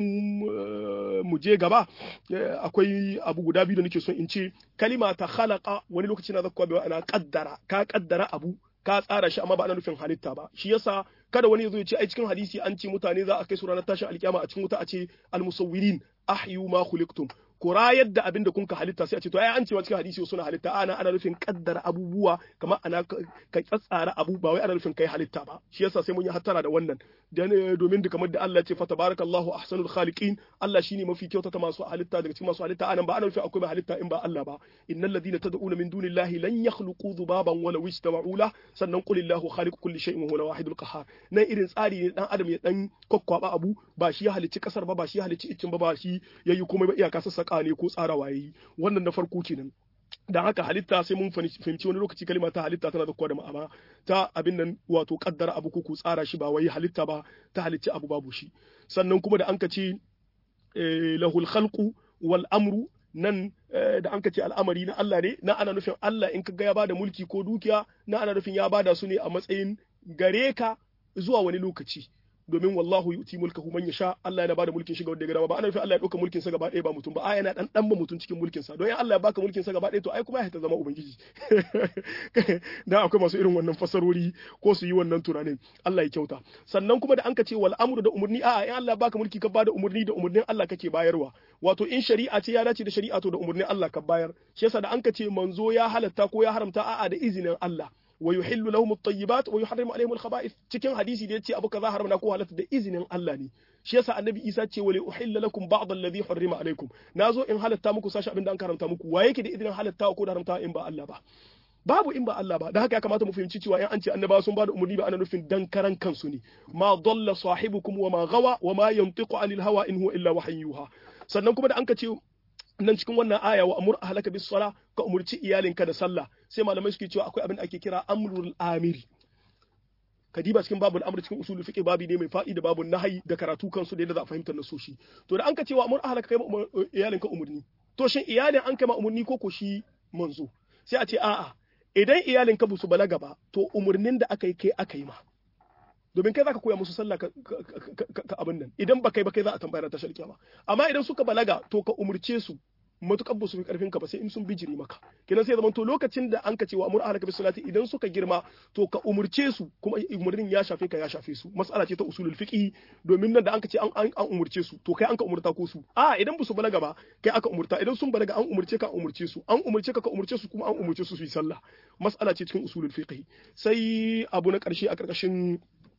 mu je gaba akwai abu guda biyu da nake son in ce kalima ta khalaqa wani lokaci na zakkuwa bai ana kaddara ka kaddara abu ka tsara shi amma ba ana nufin halitta ba shi yasa kada wani yazo ya ce ai cikin hadisi an ce mutane za a kai su ranar tashin alkiyama a cikin wuta a ce almusawwirin ahyu ma khuliqtum ku rayar da abin da kun ka halitta sai a ce to ai an cewa cikin hadisi suna halitta ana ana nufin kaddara abubuwa kamar ana ka tsatsara abu ba wai ana nufin kai halitta ba shi yasa sai mun yi hattara da wannan domin da kamar da Allah ya ce fa tabarakallahu ahsanul khaliqin Allah shine mafi kyautata masu halitta daga cikin masu halitta anan ba ana nufin akwai halitta in ba Allah ba innal ladina tad'una min dunillahi lan yakhluqu dhubaban wala wistama'u la sannan qul illahu khaliqu kulli shay'in wa huwa wahidul qahhar nan irin tsari ne dan adam ya dan kokkwaba abu ba shi ya halicci kasar ba ba shi ya halicci iccin ba ba shi yayi komai ba iyaka sassaka ne ko tsarawa yayi wannan na farko kenan dan haka halitta sai mun fahimci wani lokaci kalma ta halitta tana da kowa da ma'ana ta abin nan wato kaddara abu ko ku tsara shi ba wai halitta ba ta halicci abu babu shi sannan kuma da an ka ce lahul khalqu wal amru nan da an ka ce al'amari na Allah ne na ana nufin Allah in ka ga ya bada mulki ko dukiya na ana nufin ya bada su ne a matsayin gare ka zuwa wani lokaci domin wallahu yuti mulkahu man yasha Allah yana bada mulkin shi ga wanda ya gaba ba ana nufin Allah ya dauka mulkin sa gaba ɗaya ba mutum ba a yana dan dan ba mutum cikin mulkin sa don in Allah ya baka mulkin sa gaba ɗaya to ai kuma ya ta zama ubangiji dan akwai masu irin wannan fasarori ko su yi wannan tunanin Allah ya kyauta sannan kuma da an ka ce wal amru da umurni a'a in Allah ya baka mulki ka bada umurni da umurnin Allah kake bayarwa wato in shari'a ce ya dace da shari'a to da umurnin Allah ka bayar shi yasa da an ka ce manzo ya halatta ko ya haramta a'a da izinin Allah wa yuhillu lahum at-tayyibat wa yuharrimu alaihim al-khaba'ith cikin hadisi da yace abu kaza haramna ko halatta da izinin Allah ne shi yasa annabi Isa ce wali uhilla lakum ba'd alladhi harrima alaikum nazo in halatta muku sashi abin da an karanta muku wa yake da izinin halatta ko da haramta in ba Allah ba babu in ba Allah ba da haka ya kamata mu fahimci cewa in an ce annabawa sun bada umarni ba ana nufin dan karan kansu ne ma dalla sahibukum wa ma gawa wa ma yantiqu anil hawa in huwa illa wahyuha sannan kuma da an ka ce nan cikin wannan aya wa amur ahlaka bis sala ka umurci iyalinka da sallah sai malamai suke cewa akwai abin da ake kira amrul amiri kadiba cikin babul amr cikin usul fiqh babi ne mai fa'i da babun nahyi da karatu kansu da yadda za a fahimtar nasoshi to da an ka cewa amur ahlaka kai iyalinka umurni to shin iyalin an kai ma umurni ko ko shi manzo sai a ce a'a idan iyalinka ba su balaga ba to umurnin da aka yi kai aka yi ma domin kai zaka koya musu sallah ka abin nan idan ba kai ba kai za a tambaya ta sharkiya ba amma idan suka balaga to ka umurce su matukar ba su fi karfin ka ba sai in sun bijiri maka kenan sai zaman to lokacin da an ka ce wa amur ahlaka bis salati idan suka girma to ka umurce su kuma umurnin ya shafe ka ya shafe su mas'ala ce ta usulul fiqh domin nan da an ka ce an an umurce su to kai an ka umurta ko su a idan ba su balaga ba kai aka umurta idan sun balaga an umurce ka an umurce su an umurce ka ka umurce su kuma an umurce su su yi sallah mas'ala ce cikin usulul fiqh sai abu na karshe a karkashin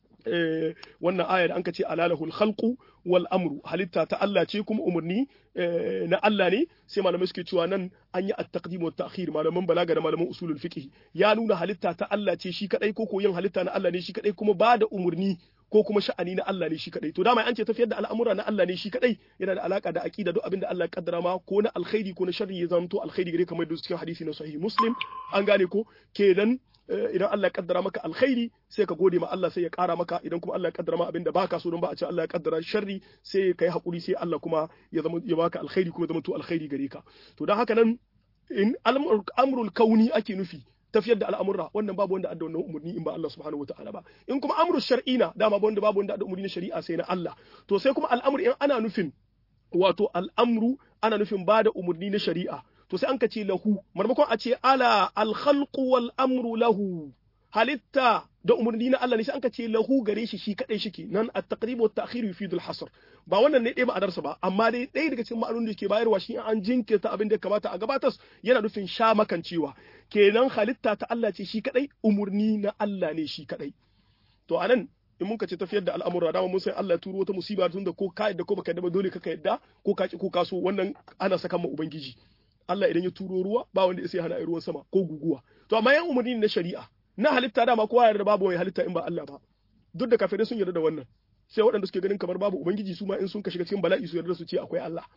wannan aya da an ce alalahul khalqu wal amru halitta ta Allah ce kuma umarni na Allah ne sai malamai suke cewa nan an yi at-taqdim wa ta'khir malaman balaga da malaman usulul fiqh ya nuna halitta ta Allah ce shi kadai ko ko yin halitta na Allah ne shi kadai kuma ba da umarni ko kuma sha'ani na Allah ne shi kadai to dama an ce tafiyar da al'amura na Allah ne shi kadai yana da alaka da aqida duk abin da Allah ya kaddara ma ko na alkhairi ko na sharri ya zanto alkhairi gare kamar da cikin hadisi na sahih muslim an gane ko kenan idan Allah ya kaddara maka alkhairi sai ka gode ma Allah sai ya kara maka idan kuma Allah ya kaddara ma abin da baka so don ba a ce Allah ya kaddara sharri sai kai hakuri sai Allah kuma ya zama ya baka alkhairi kuma zama to alkhairi gare ka to dan haka nan in amrul kauni ake nufi tafiyar da al'amurra wannan babu wanda adda wannan umurni in ba Allah subhanahu wataala ba in kuma amru shar'ina dama wanda babu wanda adda umurni na shari'a sai na Allah na sai kuma al'amru in ana nufin wato al'amru ana nufin ba da umurni na shari'a to sai an ka ce lahu marmakon a ce ala alkhalqu wal amru lahu halitta da umarni na Allah ne sai an ka ce lahu gare shi shi kadai shike nan at-taqrib wa at-ta'khir yufidu al-hasr ba wannan ne ɗaya ma'anarsa ba amma dai ɗaya daga cikin ma'anonin da ke bayarwa shi an jinkirta abin da kamata a gabatar yana nufin sha makancewa kenan halitta ta Allah ce shi kadai umarni na Allah ne shi kadai to anan in mun ka ce tafiyar da al'amura dama mun san Allah ya turo wata musiba tun da ko ka yadda ko baka yadda ba dole ka yadda ko ka ki ko ka so wannan ana saka ma ubangiji Allah idan ya turo ruwa ba wanda ya sai hana ruwan sama ko guguwa to amma yan umarni na shari'a na halitta dama kowa yarda babu mai halitta in ba Allah ba duk da kafirai sun yarda da wannan sai waɗanda suke ganin kamar babu ubangiji su ma in sun ka shiga cikin bala'i su yarda su ce akwai Allah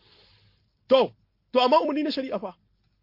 to to amma umarni na shari'a fa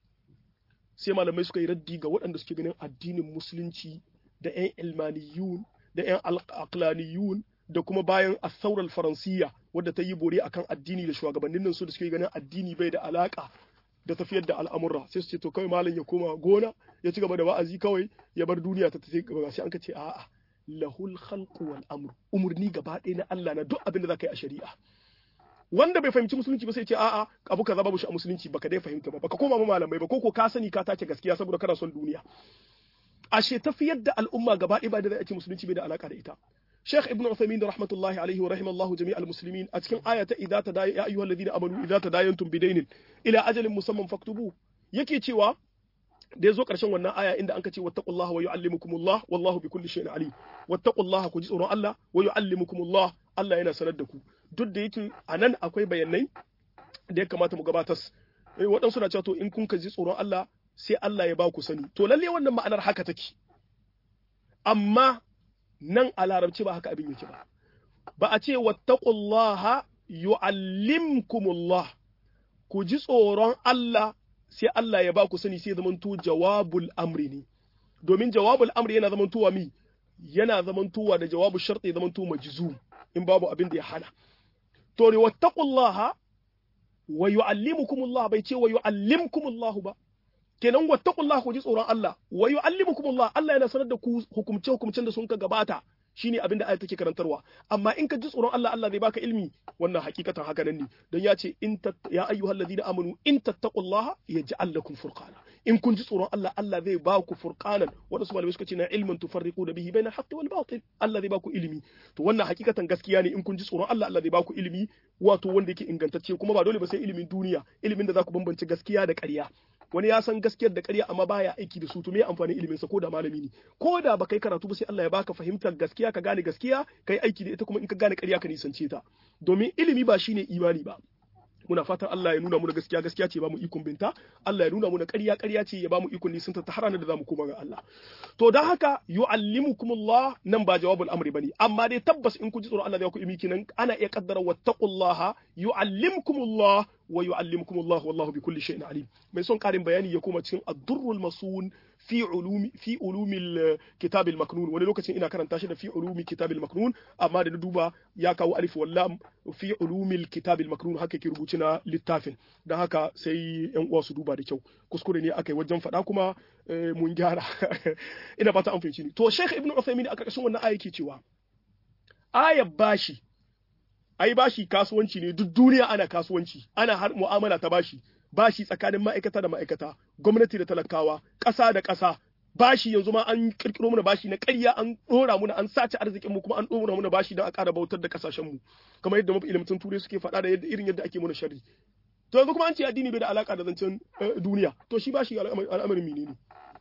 sai malamai suka yi raddi ga waɗanda suke ganin addinin musulunci da ƴan ilmaniyun da ƴan aqlaniyun da kuma bayan asaurar faransiya wadda ta yi bore akan addini da shugabannin nan su da suke ganin addini bai da alaka da tafiyar da al'amurra sai su ce to kawai malam ya koma gona ya ci gaba da wa'azi kawai ya bar duniya ta tafi gaba sai an ka ce a'a lahul khalqu wal amru umurni gaba ɗaya na Allah na duk abin da zaka yi a shari'a wanda bai fahimci musulunci ba sai ce a'a abu kaza babu shi a musulunci baka dai fahimta ba baka koma ma malamai ba ko ko ka sani ka tace gaskiya saboda kana son duniya ashe tafiyar da al'umma gaba ɗaya ba da zai ake musulunci bai da alaka da ita Sheikh Ibn Uthaymeen rahmatullahi alaihi wa rahimallahu jami'al muslimin a cikin aya ta idza tadaya ya ayyuhal ladina amanu idza tadayantum bidaynin ila ajalin musamman faktubu yake cewa da yazo karshen wannan aya inda anka ce wattaqullaha wa yuallimukumullah wallahu bikulli shay'in alim wattaqullaha ku ji tsoron Allah wa yuallimukumullah Allah yana sanar da ku duk da yake anan akwai bayanai da ya kamata mu gabatar waɗansu na cewa to in kun ka ji tsoron Allah sai Allah ya ba ku sani to lalle wannan ma'anar haka take amma nan a larabci ba haka abin yake ba ba a ce wattaqullaha yu'allimkumullah ku ji tsoron Allah sai Allah ya ba ku sani sai zamanto jawabul amri ne domin jawabul amri yana zamantowa mi yana zamantowa da jawabul sharti zamanto majzum in babu abin da ya hana to ne wattaqullaha wa yu'allimukumullah bai ce wa yu'allimkumullah ba kenan wattaqullaha ku ji tsoron Allah wa yu'allimukumullah Allah yana sanar da ku hukumce hukumcen da sun ka gabata shine abin da ayat take karantarwa amma in ka ji tsoron Allah Allah zai baka ilmi wannan hakikatan haka nan ne don ya ce in ya ayyuhal ladina amanu in tattaqullaha yaj'al lakum furqana in kun ji tsoron Allah Allah zai ba ku furqanan wadansu malamai suka ce na ilmin tufarriqu da bihi bainal haqqi wal batil Allah zai ba ku ilimi to wannan hakikatan gaskiya ne in kun ji tsoron Allah Allah zai ba ku ilimi wato wanda yake ingantacce kuma ba dole ba sai ilimin duniya ilimin da za ku bambance gaskiya da ƙarya wani ya san gaskiyar da ƙarya amma baya aiki da su to me amfani ilimin sa ko da malami ne ko da ba kai karatu ba sai Allah ya baka fahimtar gaskiya ka gane gaskiya kai aiki da ita kuma in ka gane ƙarya ka nisance ta domin ilimi ba shine imani ba muna fatan Allah ya nuna mu gaskiya gaskiya ce ba mu ikon binta Allah ya nuna mu ƙarya ƙarya ce ya ba mu ikon nisan ta har da zamu koma ga Allah to dan haka yu'allimukumullah nan ba jawabul amri bane amma dai tabbas in ku ji tsoron Allah zai ku ilimi kinan ana iya kaddara wattaqullaha yu'allimkumullah wa yu'allimukumullah wallahu bi kulli shay'in alim mai son karin bayani ya koma cikin ad-durrul masun fi ulumi fi ulumil kitab al-maknun wani lokacin ina karanta shi da fi ulumi kitab al-maknun amma da na duba ya kawo alif wallam fi ulumil kitab al-maknun haka ke rubuci na littafin dan haka sai yan uwa su duba da kyau kuskure ne akai wajen faɗa kuma mun gyara ina fata an fahimci ni to Sheikh Ibn Uthaymeen a karkashin wannan aya yake cewa ayar bashi ai bashi kasuwanci ne duk duniya ana kasuwanci ana har mu'amala ta bashi bashi tsakanin ma'aikata da ma'aikata gwamnati da talakawa ƙasa da ƙasa bashi yanzu ma an kirkiro mana bashi na ƙarya an ɗora muna an sace arzikin mu kuma an ɗora muna bashi don a ƙara bautar da ƙasashen mu kamar yadda mafi ilimin turai suke faɗa da yadda irin yadda ake muna sharri to yanzu kuma an ce addini bai da alaka da zancen duniya to shi bashi al'amarin menene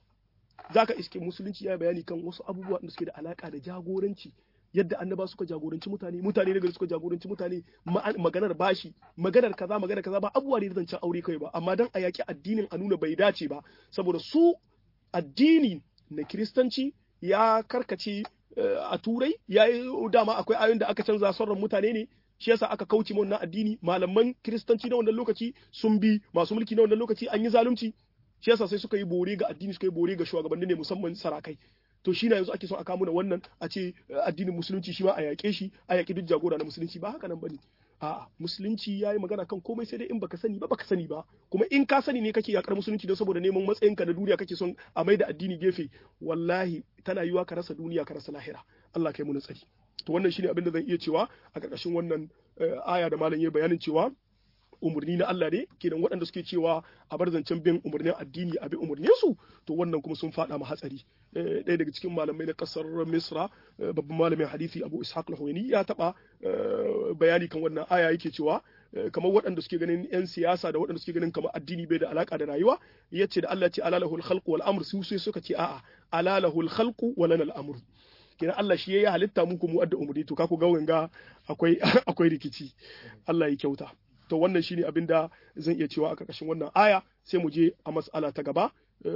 zaka iske musulunci ya bayani kan wasu abubuwa da suke da alaka da jagoranci yadda annaba suka jagoranci mutane mutane daga suka jagoranci mutane maganar bashi maganar kaza maganar kaza ba abubuwa ne da zancen aure kai ba amma dan a yaki addinin a nuna bai dace ba saboda su addini na kiristanci ya karkace a turai ya yi dama akwai ayoyin da aka canza sauran mutane ne shi yasa aka kauce mu wannan addini malaman kiristanci na wannan lokaci sun bi masu mulki na wannan lokaci an yi zalunci shi yasa sai suka yi bore ga addini suka yi bore ga shugabanni ne musamman sarakai to shi na yanzu ake son a kawo wannan a ce addinin musulunci shi ma a yaƙe shi a yaƙi duk jagora na musulunci ba haka nan bane a'a musulunci ya yi magana kan komai sai dai in baka sani ba baka sani ba kuma in ka sani ne kake yakar musulunci don saboda neman matsayinka na duniya kake son a mai da addini gefe wallahi tana yiwa ka rasa duniya ka rasa lahira Allah kai mu na tsari to wannan shine abin da zan iya cewa a ƙarƙashin wannan aya da malam ya bayanin cewa umarni na Allah ne kenan waɗanda suke cewa a bar zancen bin umarnin addini a bi umarnin su to wannan kuma sun faɗa ma hatsari ɗaya daga cikin malamai na ƙasar Misra babban malamin hadisi Abu Ishaq al ya taɓa bayani kan wannan aya yake cewa kamar waɗanda suke ganin 'yan siyasa da waɗanda suke ganin kamar addini bai da alaka da rayuwa ya ce da Allah ce alalahul khalqu wal amr su sai suka ce a'a alalahul khalqu wa lana al amr kenan Allah shi ya halitta muku mu adda umri to ka ku ga wanga akwai akwai rikici Allah ya kyauta to wannan shine abin da zan iya cewa a ƙarƙashin wannan aya sai mu je a mas'ala ta gaba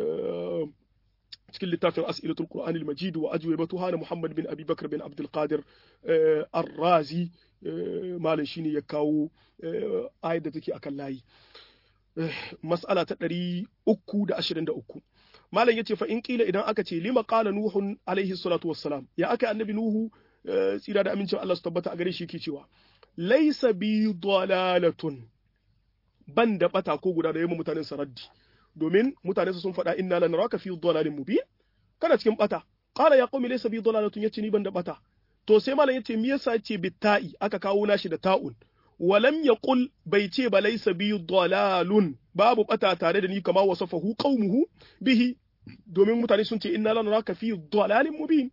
cikin littafin as'ilatul qur'an al-majid wa ajwibatuha na Muhammad bin Abi Bakr bin Abdul Qadir Ar-Razi malam shine ya kawo ayar da take akan layi mas'ala ta 323 malam yace fa in kila idan aka ce lima qala nuhun alaihi salatu wassalam ya aka annabi nuhu tsira da amincin Allah su tabbata a gare shi yake cewa laisa bi dalalatun ban da bata ko guda da yamma mutanen saraddi domin mutanen sun faɗa inna lan raka fi dalalin mubin kana cikin bata qala ya qaumi laysa bi dalalatun yace ni ban da bata to sai malam yace me yasa yace bitta'i aka kawo nashi da ta'un walam yaqul bai ce ba laysa bi dalalun babu bata tare da ni kama wasafahu qaumuhu bihi domin mutane sun ce inna lan raka fi dalalin mubin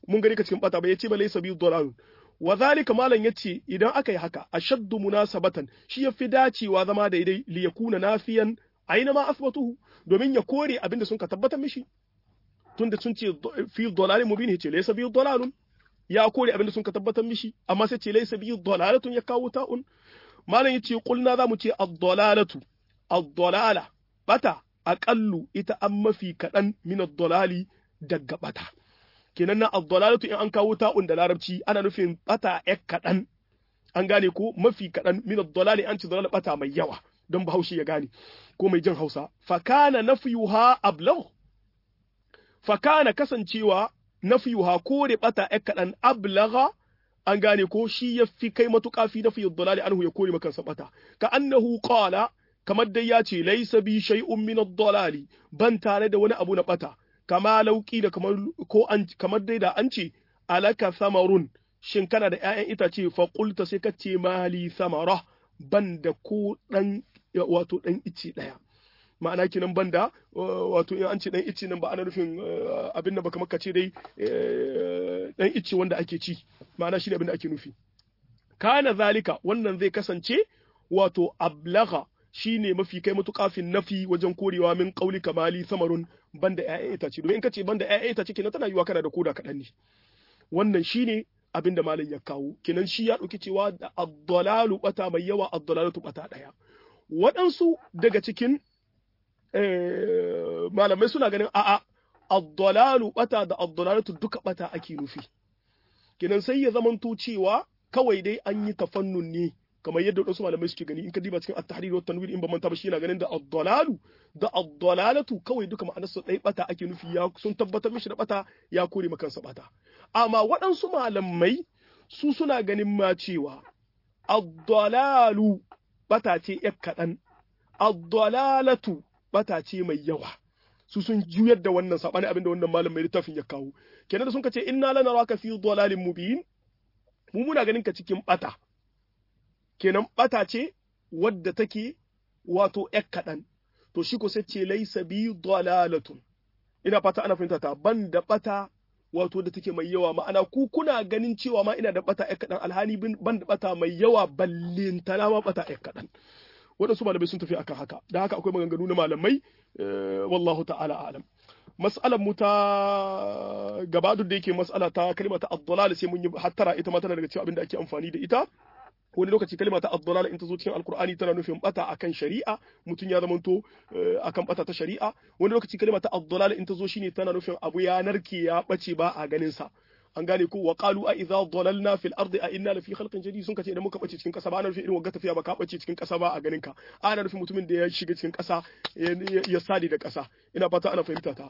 mun gani ka cikin bata ba yace ba laysa bi dalalun wa zalika malan yace idan aka yi haka ashaddu munasabatan shi yafi dacewa zama daidai li yakuna nafiyan aina ma asbatuhu domin ya kore abinda sun ka tabbatar mishi tunda sun ce fi dalalin mubin yace laysa bi dalalun ya kore abinda sun ka tabbatar mishi amma sai ce laysa bi dalalatun ya kawo ta'un malan yace qulna zamu ce ad-dalalatu ad-dalala bata aqallu ita an mafi kadan min ad-dalali daga bata kenan na ad-dalalatu in an kawo ta'un da larabci ana nufin bata yak kadan an gane ko mafi kadan min ad-dalali an ci dalala bata mai yawa don bahaushe ya gane ko mai jin Hausa fa kana nafyuha ablagh fa kana kasancewa nafyuha kore bata yak kadan ablagha an gane ko shi ya fi kai matuƙa fi nafi dalali anhu ya kore maka bata ka annahu qala kamar dai ya ce laisa bi shay'un min ad-dalali ban tare da wani abu na bata kama lauki da kamar ko an kamar dai da an ce alaka samarun shin kana da ƴaƴan itace fa qulta sai ka ce mali samara ban da ko dan wato dan ice daya ma'ana kinan banda wato in an ce dan ice nan ba ana nufin abin da baka maka ce dai dan ice wanda ake ci ma'ana shi ne abin da ake nufi kana zalika wannan zai kasance wato ablagha shine mafi kai matuƙa fin nafi wajen korewa min qauli kamali samarun banda ƴaƴan itace domin in kace banda ƴaƴan itace kenan tana yiwa kana da koda kaɗan ne wannan shine abin da malam ya kawo kenan shi ya ɗauki cewa da ad-dalalu bata mai yawa ad-dalalatu bata ɗaya waɗansu daga cikin malamai suna ganin a'a ad-dalalu bata da ad-dalalatu duka bata ake nufi kenan sai ya zamanto cewa kawai dai an yi tafannun ne kamar yadda wasu malamai suke gani in ka diba cikin at-tahrir wa tanwir in ba manta ba shi yana ganin da ad-dalalu da ad-dalalatu kawai duka ma'anar su dai bata ake nufi ya sun tabbatar mishi da bata ya kore maka kansa bata amma waɗansu malamai su suna ganin ma cewa ad-dalalu bata ce yak kaɗan ad-dalalatu bata ce mai yawa su sun juyar da wannan sabani abinda wannan malam mai littafin ya kawo kenan da sun ce inna lanaraka fi dalalin mubin mu muna ganin ka cikin bata kenan bata ce wadda take wato yak kaɗan to shi ko sai ce laisa bi dalalatun ina fata ana fahimta ta ban da bata wato da take mai yawa ma'ana ku kuna ganin cewa ma ina da bata yak kaɗan alhali ban da bata mai yawa ballintana ma bata yak kaɗan waɗansu malamai sun tafi akan haka da haka akwai maganganu na malamai wallahu ta'ala alam mas'alar mu ta gaba duk da yake mas'ala ta kalma ta ad sai mun yi hattara ita ma tana daga cikin abin da ake amfani da ita wani lokaci kalma ta ad in ta zo cikin alkur'ani tana nufin bata akan shari'a mutum ya zamanto akan bata ta shari'a wani lokaci kalma ta ad in ta zo shine tana nufin abu ya narke ya bace ba a ganin sa an gane ko wa qalu a idza dalalna fil ardi a inna lafi khalqin jadid sun kace idan muka bace cikin kasa ba ana nufin irin wagga tafiya ba ka bace cikin kasa ba a ganin ka ana nufin mutumin da ya shiga cikin kasa ya sadi da kasa ina fata ana fahimta ta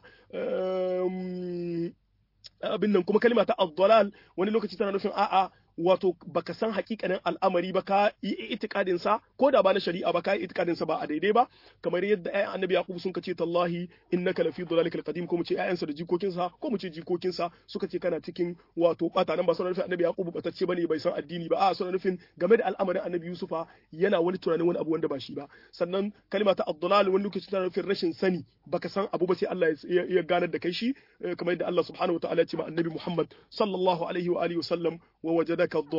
abin nan kuma kalma ta ad wani lokaci tana nufin a'a wato baka san hakikanin al'amari ba ka yi itikadin sa ko da ba na shari'a ba ka yi itikadin sa ba a daidai ba kamar yadda ayyan annabi yaqub sun kace tallahi innaka lafi dhalalikal qadim ko mu ce ayyansa da jikokin sa ko mu ce jikokin sa suka ce kana cikin wato bata nan ba suna nufin annabi yaqub batacce bane bai san addini ba a suna nufin game da al'amarin annabi yusufa yana wani tunanin wani abu wanda ba shi ba sannan kalma ta ad-dalal wani lokaci tana nufin rashin sani baka san abu ba sai Allah ya ganar da kai shi kamar yadda Allah subhanahu wa ta'ala ya ce ma annabi Muhammad sallallahu alaihi wa alihi wa sallam wa wajada wajadaka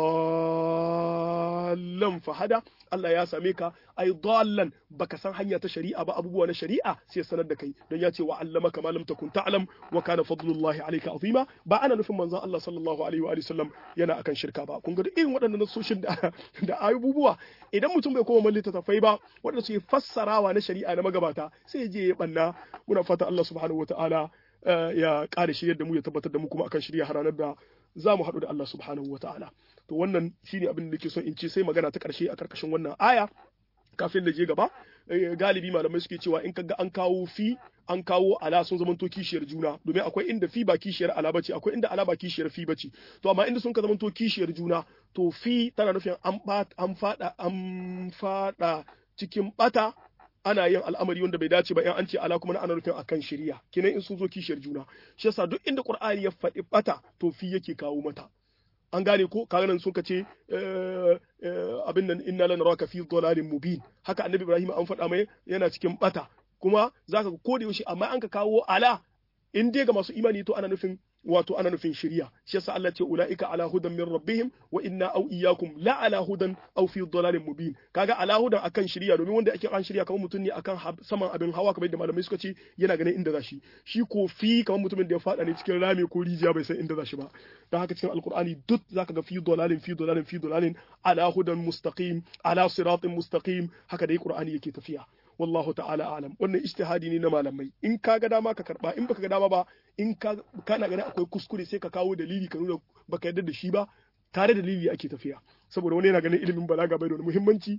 dallan fahada Allah ya same ka ai dallan baka san hanya ta shari'a ba abubuwa na shari'a sai sanar da kai don ya ce wa allamaka ma lam takun ta'lam wa kana fadlullahi alayka azima ba ana nufin manzon Allah sallallahu alaihi wa sallam yana akan shirka ba kun ga irin waɗannan nasoshin da da abubuwa idan mutum bai koma mallita tafai ba waɗanda suke fassarawa na shari'a na magabata sai je ya banna muna fata Allah subhanahu wataala ya ƙara shiryar da mu ya tabbatar da mu kuma akan shirya haranar da za mu haɗu da Allah subhanahu wa ta'ala. To wannan shine abin da nake son in ce sai magana ta ƙarshe a ƙarƙashin wannan aya kafin da je gaba galibi malamai suke cewa in kaga an kawo fi an kawo ala sun zamanto kishiyar juna domin akwai inda fi ba kishiyar ala bace akwai inda ala ba kishiyar fi bace to amma inda sun ka zamanto kishiyar juna to fi tana nufin an an fada an fada cikin bata ana yin al'amari wanda bai dace ba in an ce ala kuma ana nufin akan shari'a kenan in sun zo kishiyar juna shi yasa duk inda qur'ani ya faɗi bata to fi yake kawo mata an gane ko kaga nan sun ce abin nan inna lanaraka fi dhalalin mubin haka annabi ibrahim an faɗa mai yana cikin bata kuma zaka ko da yaushe amma an ka kawo ala in dai ga masu imani to ana nufin wato ana nufin shiriya shi yasa Allah ce ulaika ala hudan min rabbihim wa inna aw iyyakum la ala hudan aw fi dhalalin mubin kaga ala hudan akan shiriya domin wanda ake kan shiriya kamar mutum ne akan saman abin hawa kamar yadda malamai suka ce yana ganin inda zashi shi ko fi kamar mutumin da ya fada ne cikin rami ko rijiya bai san inda zashi ba dan haka cikin alqur'ani duk zaka ga fi dhalalin fi dhalalin fi dhalalin ala hudan mustaqim ala siratin mustaqim haka dai qur'ani yake tafiya wallahu ta'ala alam wannan ijtihadi ne na malamai in ka ga dama ka karba in baka ga dama ba in ka kana ganin akwai kuskure sai ka kawo dalili ka nuna baka yarda da shi ba tare da dalili ake tafiya saboda wani yana ganin ilimin balaga bai da wani muhimmanci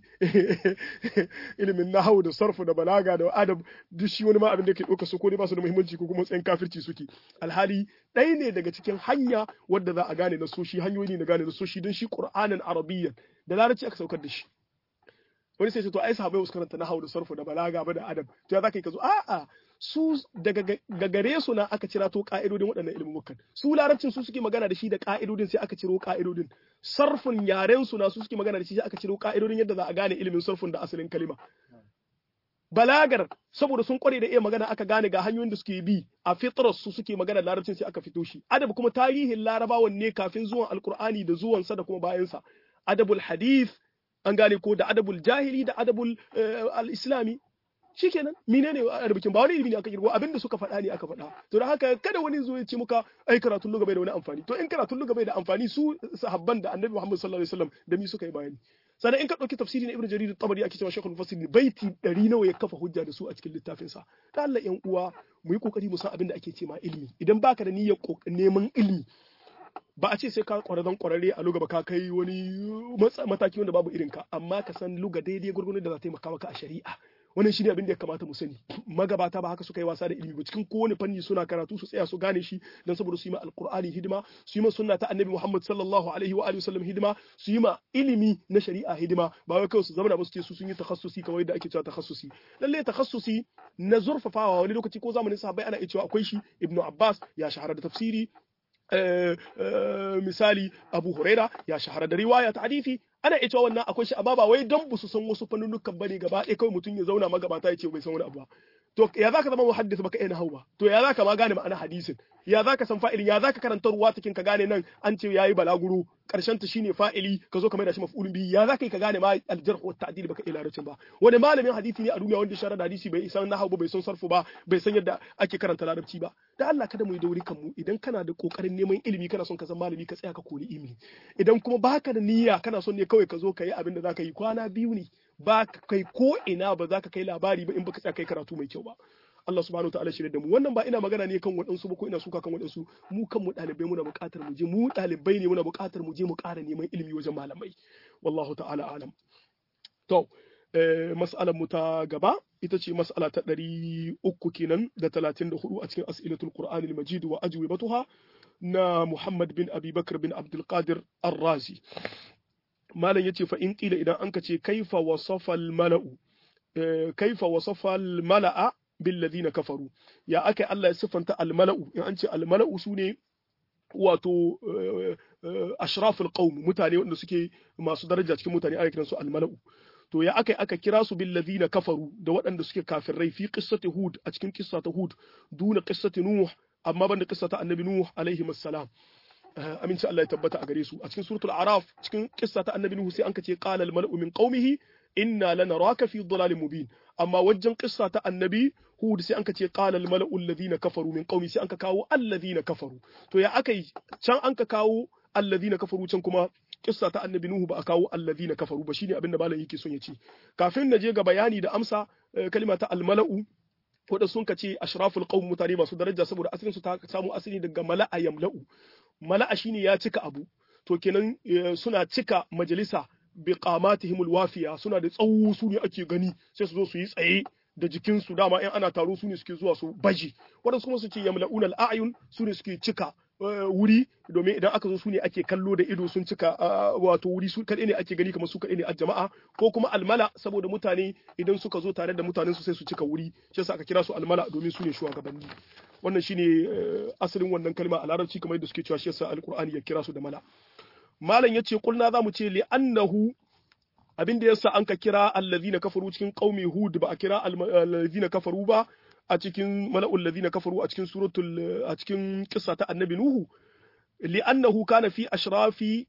ilimin nahawu da sarfu da balaga da adab duk shi wani ma abin da yake ɗauka su ko ne ba su da muhimmanci ko kuma tsayin kafirci suke alhali ɗaya ne daga cikin hanya wadda za a gane na soshi hanyoyi ne na gane na soshi don shi qur'anin arabiyyan da larabci aka saukar da shi wani sai ce to ai sahabbai wasu karanta nahawu da sarfu da balaga ba da adab to ya zaka yi ka zo a'a su daga gare su na aka cira to ka'idodin waɗannan ilmumukan su larabcin su suke magana da shi da ka'idodin sai aka ciro ka'idodin sarfin yaren su na su suke magana da shi sai aka ciro ka'idodin yadda za a gane ilimin sarfin da asalin kalima balagar saboda sun kware da iya magana aka gane ga hanyoyin da suke bi a fitrar su suke magana larabcin sai aka fito shi adab kuma tarihin larabawan ne kafin zuwan alkur'ani da zuwansa da kuma bayansa adabul hadith an gane ko da adabul jahili da adabul al-islami shikenan menene arbikin ba wani ilimi ne aka kirgo abinda suka faɗa ne aka faɗa to da haka kada wani zo ya ce muka ai karatun lugha bai da wani amfani to in karatun lugha bai da amfani su sahabban da annabi Muhammad sallallahu alaihi wasallam da mi suka yi bayani sannan in ka ɗauki tafsiri na Ibn Jarir at-Tabari ake cewa Sheikhul Mufassir baiti ɗari nawa ya kafa hujja da su a cikin littafin sa da Allah ƴan uwa mu yi kokari mu san abin da ake ce ma ilimi idan baka da niyyar neman ilimi ba a ce sai ka kwararren kwararre a luga ba ka kai wani mataki wanda babu irin ka amma ka san luga daidai gurgurin da za ta taimaka maka a shari'a wannan shine abin da ya kamata mu sani magabata ba haka suka yi wasa da ilimi ba cikin kowane fanni suna karatu su tsaya su gane shi dan saboda su yi ma alqur'ani hidima su yi ma sunna ta annabi Muhammad sallallahu alaihi wa alihi wasallam hidima su yi ma ilimi na shari'a hidima ba wai kawai su zama da ba su ce su sun yi takhassusi kamar yadda ake cewa takhassusi lalle takhassusi na zurfafawa wani lokaci ko zamanin sahabbai ana iya cewa akwai shi ibnu abbas ya shahara da tafsiri misali Abu Huraira ya shahara da riwaya ta hadisi ana iya cewa wannan akwai shi amma ba wai don su san wasu fannunukan bane gaba ɗaya kawai mutum ya zauna magabata ya ce bai san wani abu ba to ya zaka zama muhaddis baka iya nahwu ba to ya zaka ma gane ma'ana hadisin ya zaka san fa'ilin ya zaka karanta ruwa cikin ka gane nan an ce yayi balaguro karshen ta shine fa'ili ka zo ka mai da shi maf'ulun bihi ya zaka yi ka gane ma aljarh wa ta'dil baka iya larabcin ba wani malamin hadisi ne a duniya wanda sharar da hadisi bai san nahwu ba bai san sarfu ba bai san yadda ake karanta larabci ba da Allah kada mu yi dauri kan mu idan kana da kokarin neman ilimi kana son ka san malami ka tsaya ka koyi ilimi idan kuma baka da niyya kana son ne kawai ka zo ka yi abin da zaka yi kwana biyu ne ba kai ko ina ba za ka kai labari ba in baka tsaya kai karatu mai kyau ba Allah subhanahu wa ta'ala shirya da mu wannan ba ina magana ne kan waɗansu ba ko ina suka kan waɗansu mu kan mu ɗalibai muna buƙatar mu je mu ɗalibai ne muna buƙatar mu je mu ƙara neman ilimi wajen malamai wallahu ta'ala alam to mas'alar mu ta gaba ita ce mas'ala ta ɗari uku kenan da talatin da hudu a cikin as'ilatul qur'anil majid wa ajwibatuha na Muhammad bin Abi Bakr bin Abdul Qadir Ar-Razi malam yace fa in qila idan anka ce kaifa wasafa al-mala'u kaifa wasafa al-mala'a bil ladina kafaru ya aka Allah ya siffanta al-mala'u in an ce al-mala'u sune wato ashraful qaum mutane wanda suke masu daraja cikin mutane ana kiransu al-mala'u to ya aka aka kira su bil ladina kafaru da waɗanda suke kafirai fi qissati hud a cikin qissa ta hud duna qissati nuh amma banda qissa ta annabi nuh alaihi assalam aminci Allah ya tabbata a gare su a cikin suratul araf cikin qissa ta annabi nuh sai an kace qala al mala'u min qaumihi inna lanaraka fi dhalalin mubin amma wajen qissa ta annabi hud sai an kace qala al mala'u alladhina kafaru min qaumi sai an ka kawo alladhina kafaru to ya akai can an ka kawo alladhina kafaru can kuma kissa ta annabi nuhu ba a kawo alladhina kafaru ba shine abinda malam yake son ya ce kafin na je ga bayani da amsa kalma ta almala'u wadda sun ka ce ashraful qaum mutane masu daraja saboda asalin su ta samu asali daga mala'a yamla'u mala'a shine ya cika abu to kenan suna cika majalisa bi qamatihimul wafiya suna da tsawo su ne ake gani sai su zo su yi tsaye da jikinsu dama in ana taro su ne suke zuwa su baji waɗansu kuma su ce yamla'una al'ayun su ne suke cika wuri domin idan aka zo su ne ake kallo da ido sun cika wato wuri su kaɗai ne ake gani kamar su kaɗai ne a jama'a ko kuma almala saboda mutane idan suka zo tare da mutanen su sai su cika wuri shi yasa aka kira su almala domin su ne shugabanni wannan shine asalin wannan kalma a larabci kamar yadda suke cewa shi yasa alqur'ani ya kira su da mala malam yace kulna zamu ce li annahu abin da yasa an ka kira allazina kafaru cikin qaumi hud ba a kira allazina kafaru ba a cikin mala'ul ladina kafaru a cikin suratul a cikin kissa ta annabi nuhu li'annahu kana fi ashrafi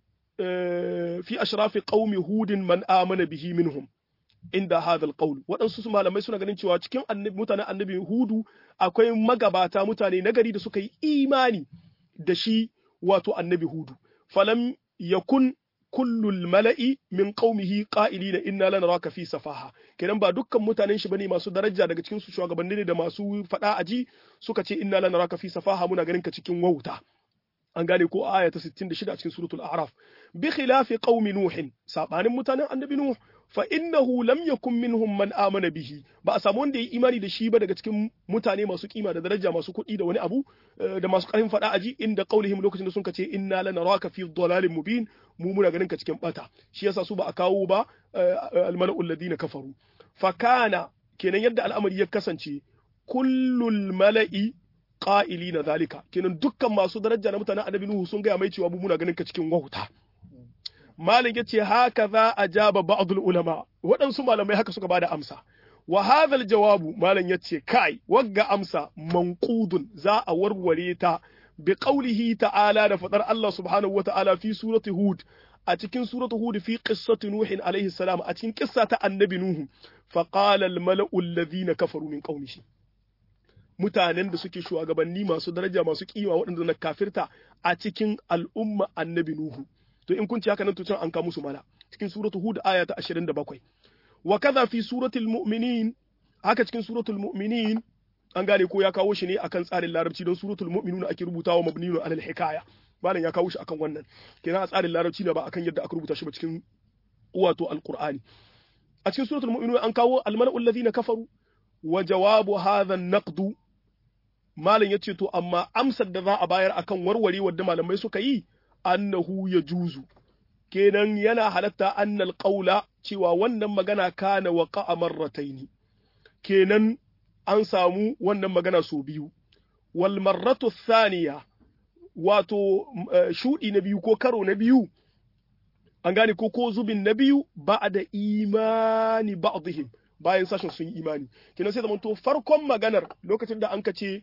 fi ashrafi qaumi hudin man amana bihi minhum inda hadha alqawl waɗansu su malamai suna ganin cewa cikin annabi mutanen annabi hudu akwai magabata mutane nagari da suka yi imani da shi wato annabi hudu falam yakun kullul mala'i min qaumihi qa'ilina inna lanaraka fi safaha kenan ba dukkan mutanen shi bane masu daraja daga cikin su shugabanni ne da masu fada aji suka ce inna lanaraka fi safaha muna ganin ka cikin wauta an gane ko aya ta 66 a cikin suratul a'raf bi khilafi qaumi nuhin sabanin mutanen annabi nuh fa innahu lam yakun minhum man amana bihi ba a samu wanda ya imani da shi ba daga cikin mutane masu kima da daraja masu kuɗi da wani abu da masu ƙarfin faɗa aji inda qaulihim lokacin da sun ce inna lanaraka fi dhalalin mubin mu muna ganin ka cikin bata shi yasa su ba a kawo ba almala'u alladhina kafaru fa kana kenan yadda al'amari ya kasance kullul mala'i qa'ilina zalika kenan dukkan masu daraja na mutanen annabi nuhu sun gaya mai cewa mu muna ganin ka cikin wauta Malik yace haka za a jaba ba'dul ulama waɗansu malamai haka suka bada amsa wa hadha jawabu malam yace kai wagga amsa manqudun za a warware ta bi qawlihi ta'ala da fadar Allah subhanahu wata'ala fi surati hud a cikin suratu hud fi qissati nuhin alaihi salam a cikin kissa ta annabi nuhu fa qala al mala'u alladhina kafaru min qaumihi mutanen da suke shugabanni masu daraja masu kima waɗanda na kafirta a cikin al'umma annabi nuhu to in kun ci haka nan to can an kawo musu mala cikin suratu hud aya ta 27 wa kaza fi suratul mu'minin haka cikin suratul mu'minin an gane ko ya kawo shi ne akan tsarin larabci don suratul mu'minun ake rubutawa mabniyun alal hikaya malam ya kawo shi akan wannan kenan a tsarin larabci ne ba akan yadda aka rubuta shi ba cikin wato alqur'ani a cikin suratul mu'minun an kawo almala'u alladhina kafaru wa jawabu hadha an-naqd malam yace to amma amsar da za a bayar akan warware wadda malamai suka yi annahu ya juzu kenan yana halatta annal qaula cewa wannan magana kana waqa marrataini kenan an samu wannan magana so biyu wal marratu thaniya wato shudi na biyu ko karo na biyu an gane ko ko zubin na biyu ba'da imani ba'dihim bayan sashen sun yi imani kenan sai zamanto farkon maganar lokacin da an ka ce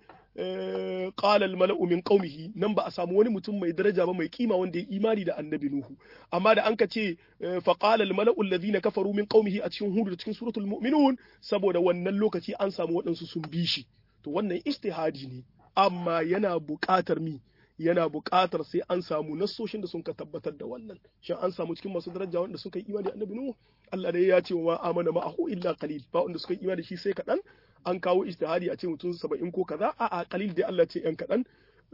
qala al mala'u min qaumihi nan ba a samu wani mutum mai daraja ba mai kima wanda ya imani da annabi nuhu amma da an ka ce fa qala al mala'u alladhina kafaru min qaumihi a cikin hudu da cikin suratul mu'minun saboda wannan lokaci an samu waɗansu sun bi shi to wannan ijtihadi ne amma yana buƙatar mi yana buƙatar sai an samu nassoshin da sun ka tabbatar da wannan shin an samu cikin masu daraja wanda suka yi imani da annabi nuhu Allah dai ya ce wa amana ma'ahu illa qalil ba wanda suka yi imani da shi sai kaɗan an kawo ijtihadi a ce mutum saba'in ko kaza a a qalil dai Allah ce yan kaɗan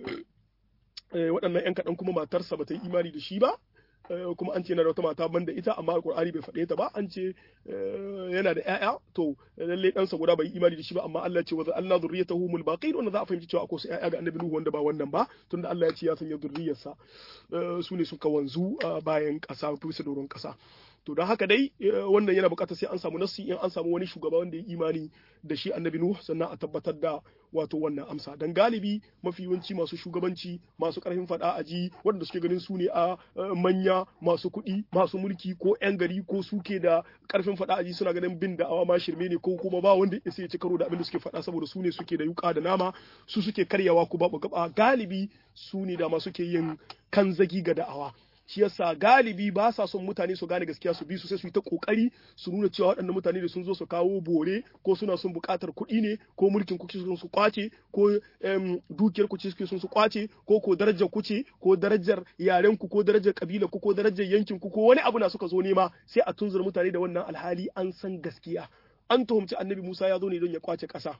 waɗannan yan kaɗan kuma matarsa ba ta yi imani da shi ba kuma an ce yana da wata mata banda ita amma alqur'ani bai faɗe ta ba an ce yana da ƴaƴa to lalle ɗansa guda bai imani da shi ba amma Allah ce wa Allah zurriyatahu mul baqin wanda za a fahimci cewa akwai su ƴaƴa ga annabi Nuhu wanda ba wannan ba tunda Allah ya ce ya sanya zurriyarsa su ne suka wanzu bayan ƙasa bisa doron ƙasa to don haka dai wannan yana bukatar sai an samu nassi in an samu wani shugaba wanda ya imani da shi annabi nuh sannan a tabbatar da wato wannan amsa dan galibi mafi yawanci masu shugabanci masu karfin fada a ji wanda suke ganin su ne a manya masu kuɗi masu mulki ko yan gari ko suke da karfin fada a ji suna ganin bin da'awa ma shirme ne ko kuma ba wanda ya ci karo da abin da suke faɗa saboda su ne suke da yuka da nama su suke karyawa ko babu gaba galibi su ne da ma suke yin kanzagi ga da'awa shi yasa galibi ba sa son mutane su gane gaskiya su bi su sai su yi ta kokari su nuna cewa waɗannan mutane da sun zo su kawo bore ko suna son buƙatar kuɗi ne ko mulkin kuke sun su kwace ko dukiyar kuce suke sun su kwace ko ko darajar kuce ko darajar yaren ku ko darajar kabila ku ko darajar yankin ku ko wani abu na suka zo nema sai a tunzura mutane da wannan alhali an san gaskiya an tuhumci annabi Musa ya zo ne don ya kwace ƙasa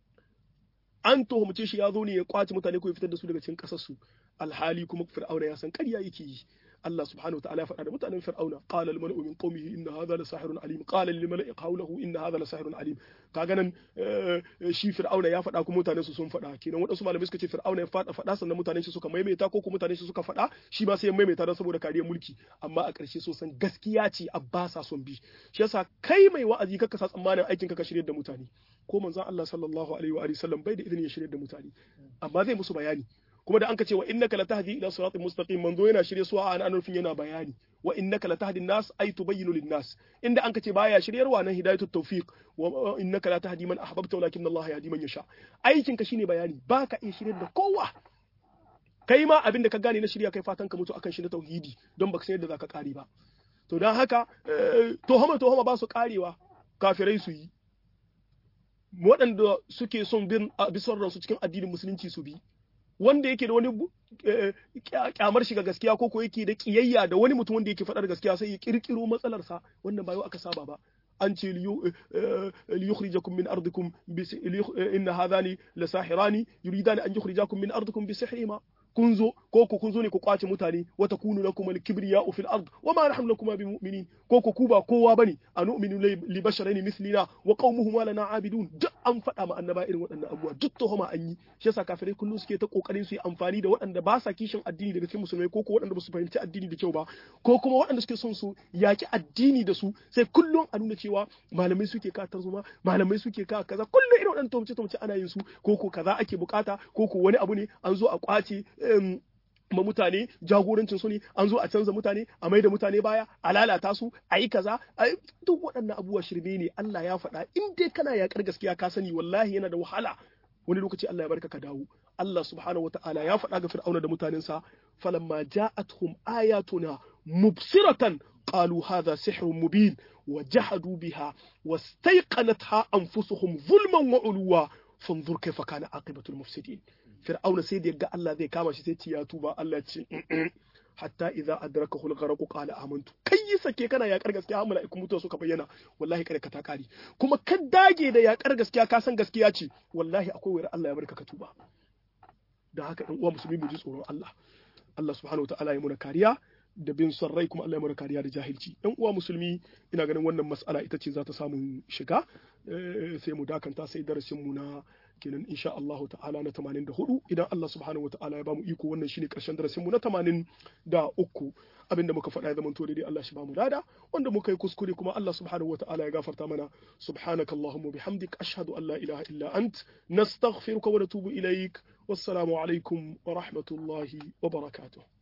an tuhumce shi ya zo ne ya kwace mutane ko ya fitar da su daga cikin ƙasar su alhali kuma fir'auna ya san ƙarya yake yi Allah subhanahu wa ta'ala ya faɗa da mutanen Fir'auna qala al mala'u min qaumihi inna hadha la sahirun alim qala lil mala'i qawluhu inna hadha la sahirun alim kaga nan shi Fir'auna ya faɗa kuma mutanen su sun faɗa kenan wadansu malamai suka ce Fir'auna ya faɗa faɗa sannan mutanen shi suka maimaita ko kuma mutanen shi suka faɗa shi ma sai ya maimaita don saboda kariyar mulki amma a ƙarshe so san gaskiya ce abbasa son bi shi yasa kai mai wa'azi kaka sa tsammanin aikin ka ka shirye da mutane ko manzon Allah sallallahu alaihi wa sallam bai da izinin ya shirye da mutane amma zai musu bayani kuma da an ka ce wa innaka latahdi ila siratin mustaqim manzo yana shirye su a an nufin yana bayani wa innaka latahdi nas ay tubayyinu lin nas inda an ka ce baya shiryarwa nan hidayatut tawfiq wa innaka la tahdi man ahbabta walakin Allah yahdi man yasha aikin ka shine bayani baka iya shiryar da kowa kai ma abin da ka gane na shirya kai fatan ka mutu akan shi na tauhidi don baka san yadda zaka kare ba to dan haka tohama tohama ba su karewa kafirai su yi waɗanda suke son bin bisan ransu cikin addinin musulunci su bi wanda yake da wani kyamar shiga gaskiya ko ko yake da kiyayya da wani mutum wanda yake faɗar gaskiya sai ya kirkiro matsalarsa wannan ba yau aka saba ba an ce liyukhrijakum min ardikum inna hadhani lasahirani yuridani an yukhrijakum min ardikum bi sihrihima kun zo ko ku kun zo ne ku kwace mutane wa takunu lakum al-kibriya fil ard wa ma nahnu lakum bi mu'minin ko ku ku ba kowa bane anu'minu li basharain mithlina wa qaumuhum lana abidun duk an faɗa ma annaba irin waɗannan abubuwa duk tuhuma an yi shi yasa kafirai kullum suke ta kokarin su yi amfani da waɗanda ba sa kishin addini daga cikin musulmai ko ko waɗanda ba su fahimci addini da kyau ba ko kuma waɗanda suke son su yaki addini da su sai kullum a nuna cewa malamai suke ka tarzoma malamai suke ka kaza kullum irin waɗannan tumce tumce ana yin su ko ko kaza ake bukata ko ko wani abu ne an zo a kwace ma mutane jagorancin su ne an zo a canza mutane a mai da mutane baya a lalata su a yi kaza duk waɗannan abubuwa shirme ne Allah ya faɗa in dai kana yaƙar gaskiya ka sani wallahi yana da wahala wani lokaci Allah ya barka ka dawo Allah subhanahu wataala ya faɗa ga Fir'auna da mutanensa falamma ja'atuhum ayatuna mubsiratan qalu hadha sihrun mubin wa jahadu biha wastayqanatha anfusuhum zulman wa uluwa fanzur kaifa kana aqibatul mufsidin fir'auna sai da ga Allah zai kama shi sai ce ya tuba Allah ce hatta idza adrakahu al-gharq qala amantu kai yi sake kana yakar gaskiya har mala'iku mutuwa suka bayyana wallahi kada ka ta kare kuma ka dage da yakar gaskiya ka san gaskiya ce wallahi akwai wayar Allah ya barka ka tuba da haka ɗan uwa musulmi mu ji tsoron Allah Allah subhanahu wataala ya muna kariya da bin son rai kuma Allah ya muna kariya da jahilci ɗan uwa musulmi ina ganin wannan mas'ala ita ce za ta samu shiga sai mu dakanta sai darasin mu na kenan insha Allah ta'ala na 84 idan Allah subhanahu wa ta'ala ya bamu iko wannan shine karshen darasin mu na 83 abinda muka faɗa ya zama to daidai Allah shi bamu dada wanda muka yi kuskure kuma Allah subhanahu wa ta'ala ya gafarta mana subhanaka allahumma bihamdik ashhadu an la ilaha illa ant nastaghfiruka wa natubu ilaik wassalamu alaikum wa rahmatullahi wa barakatuh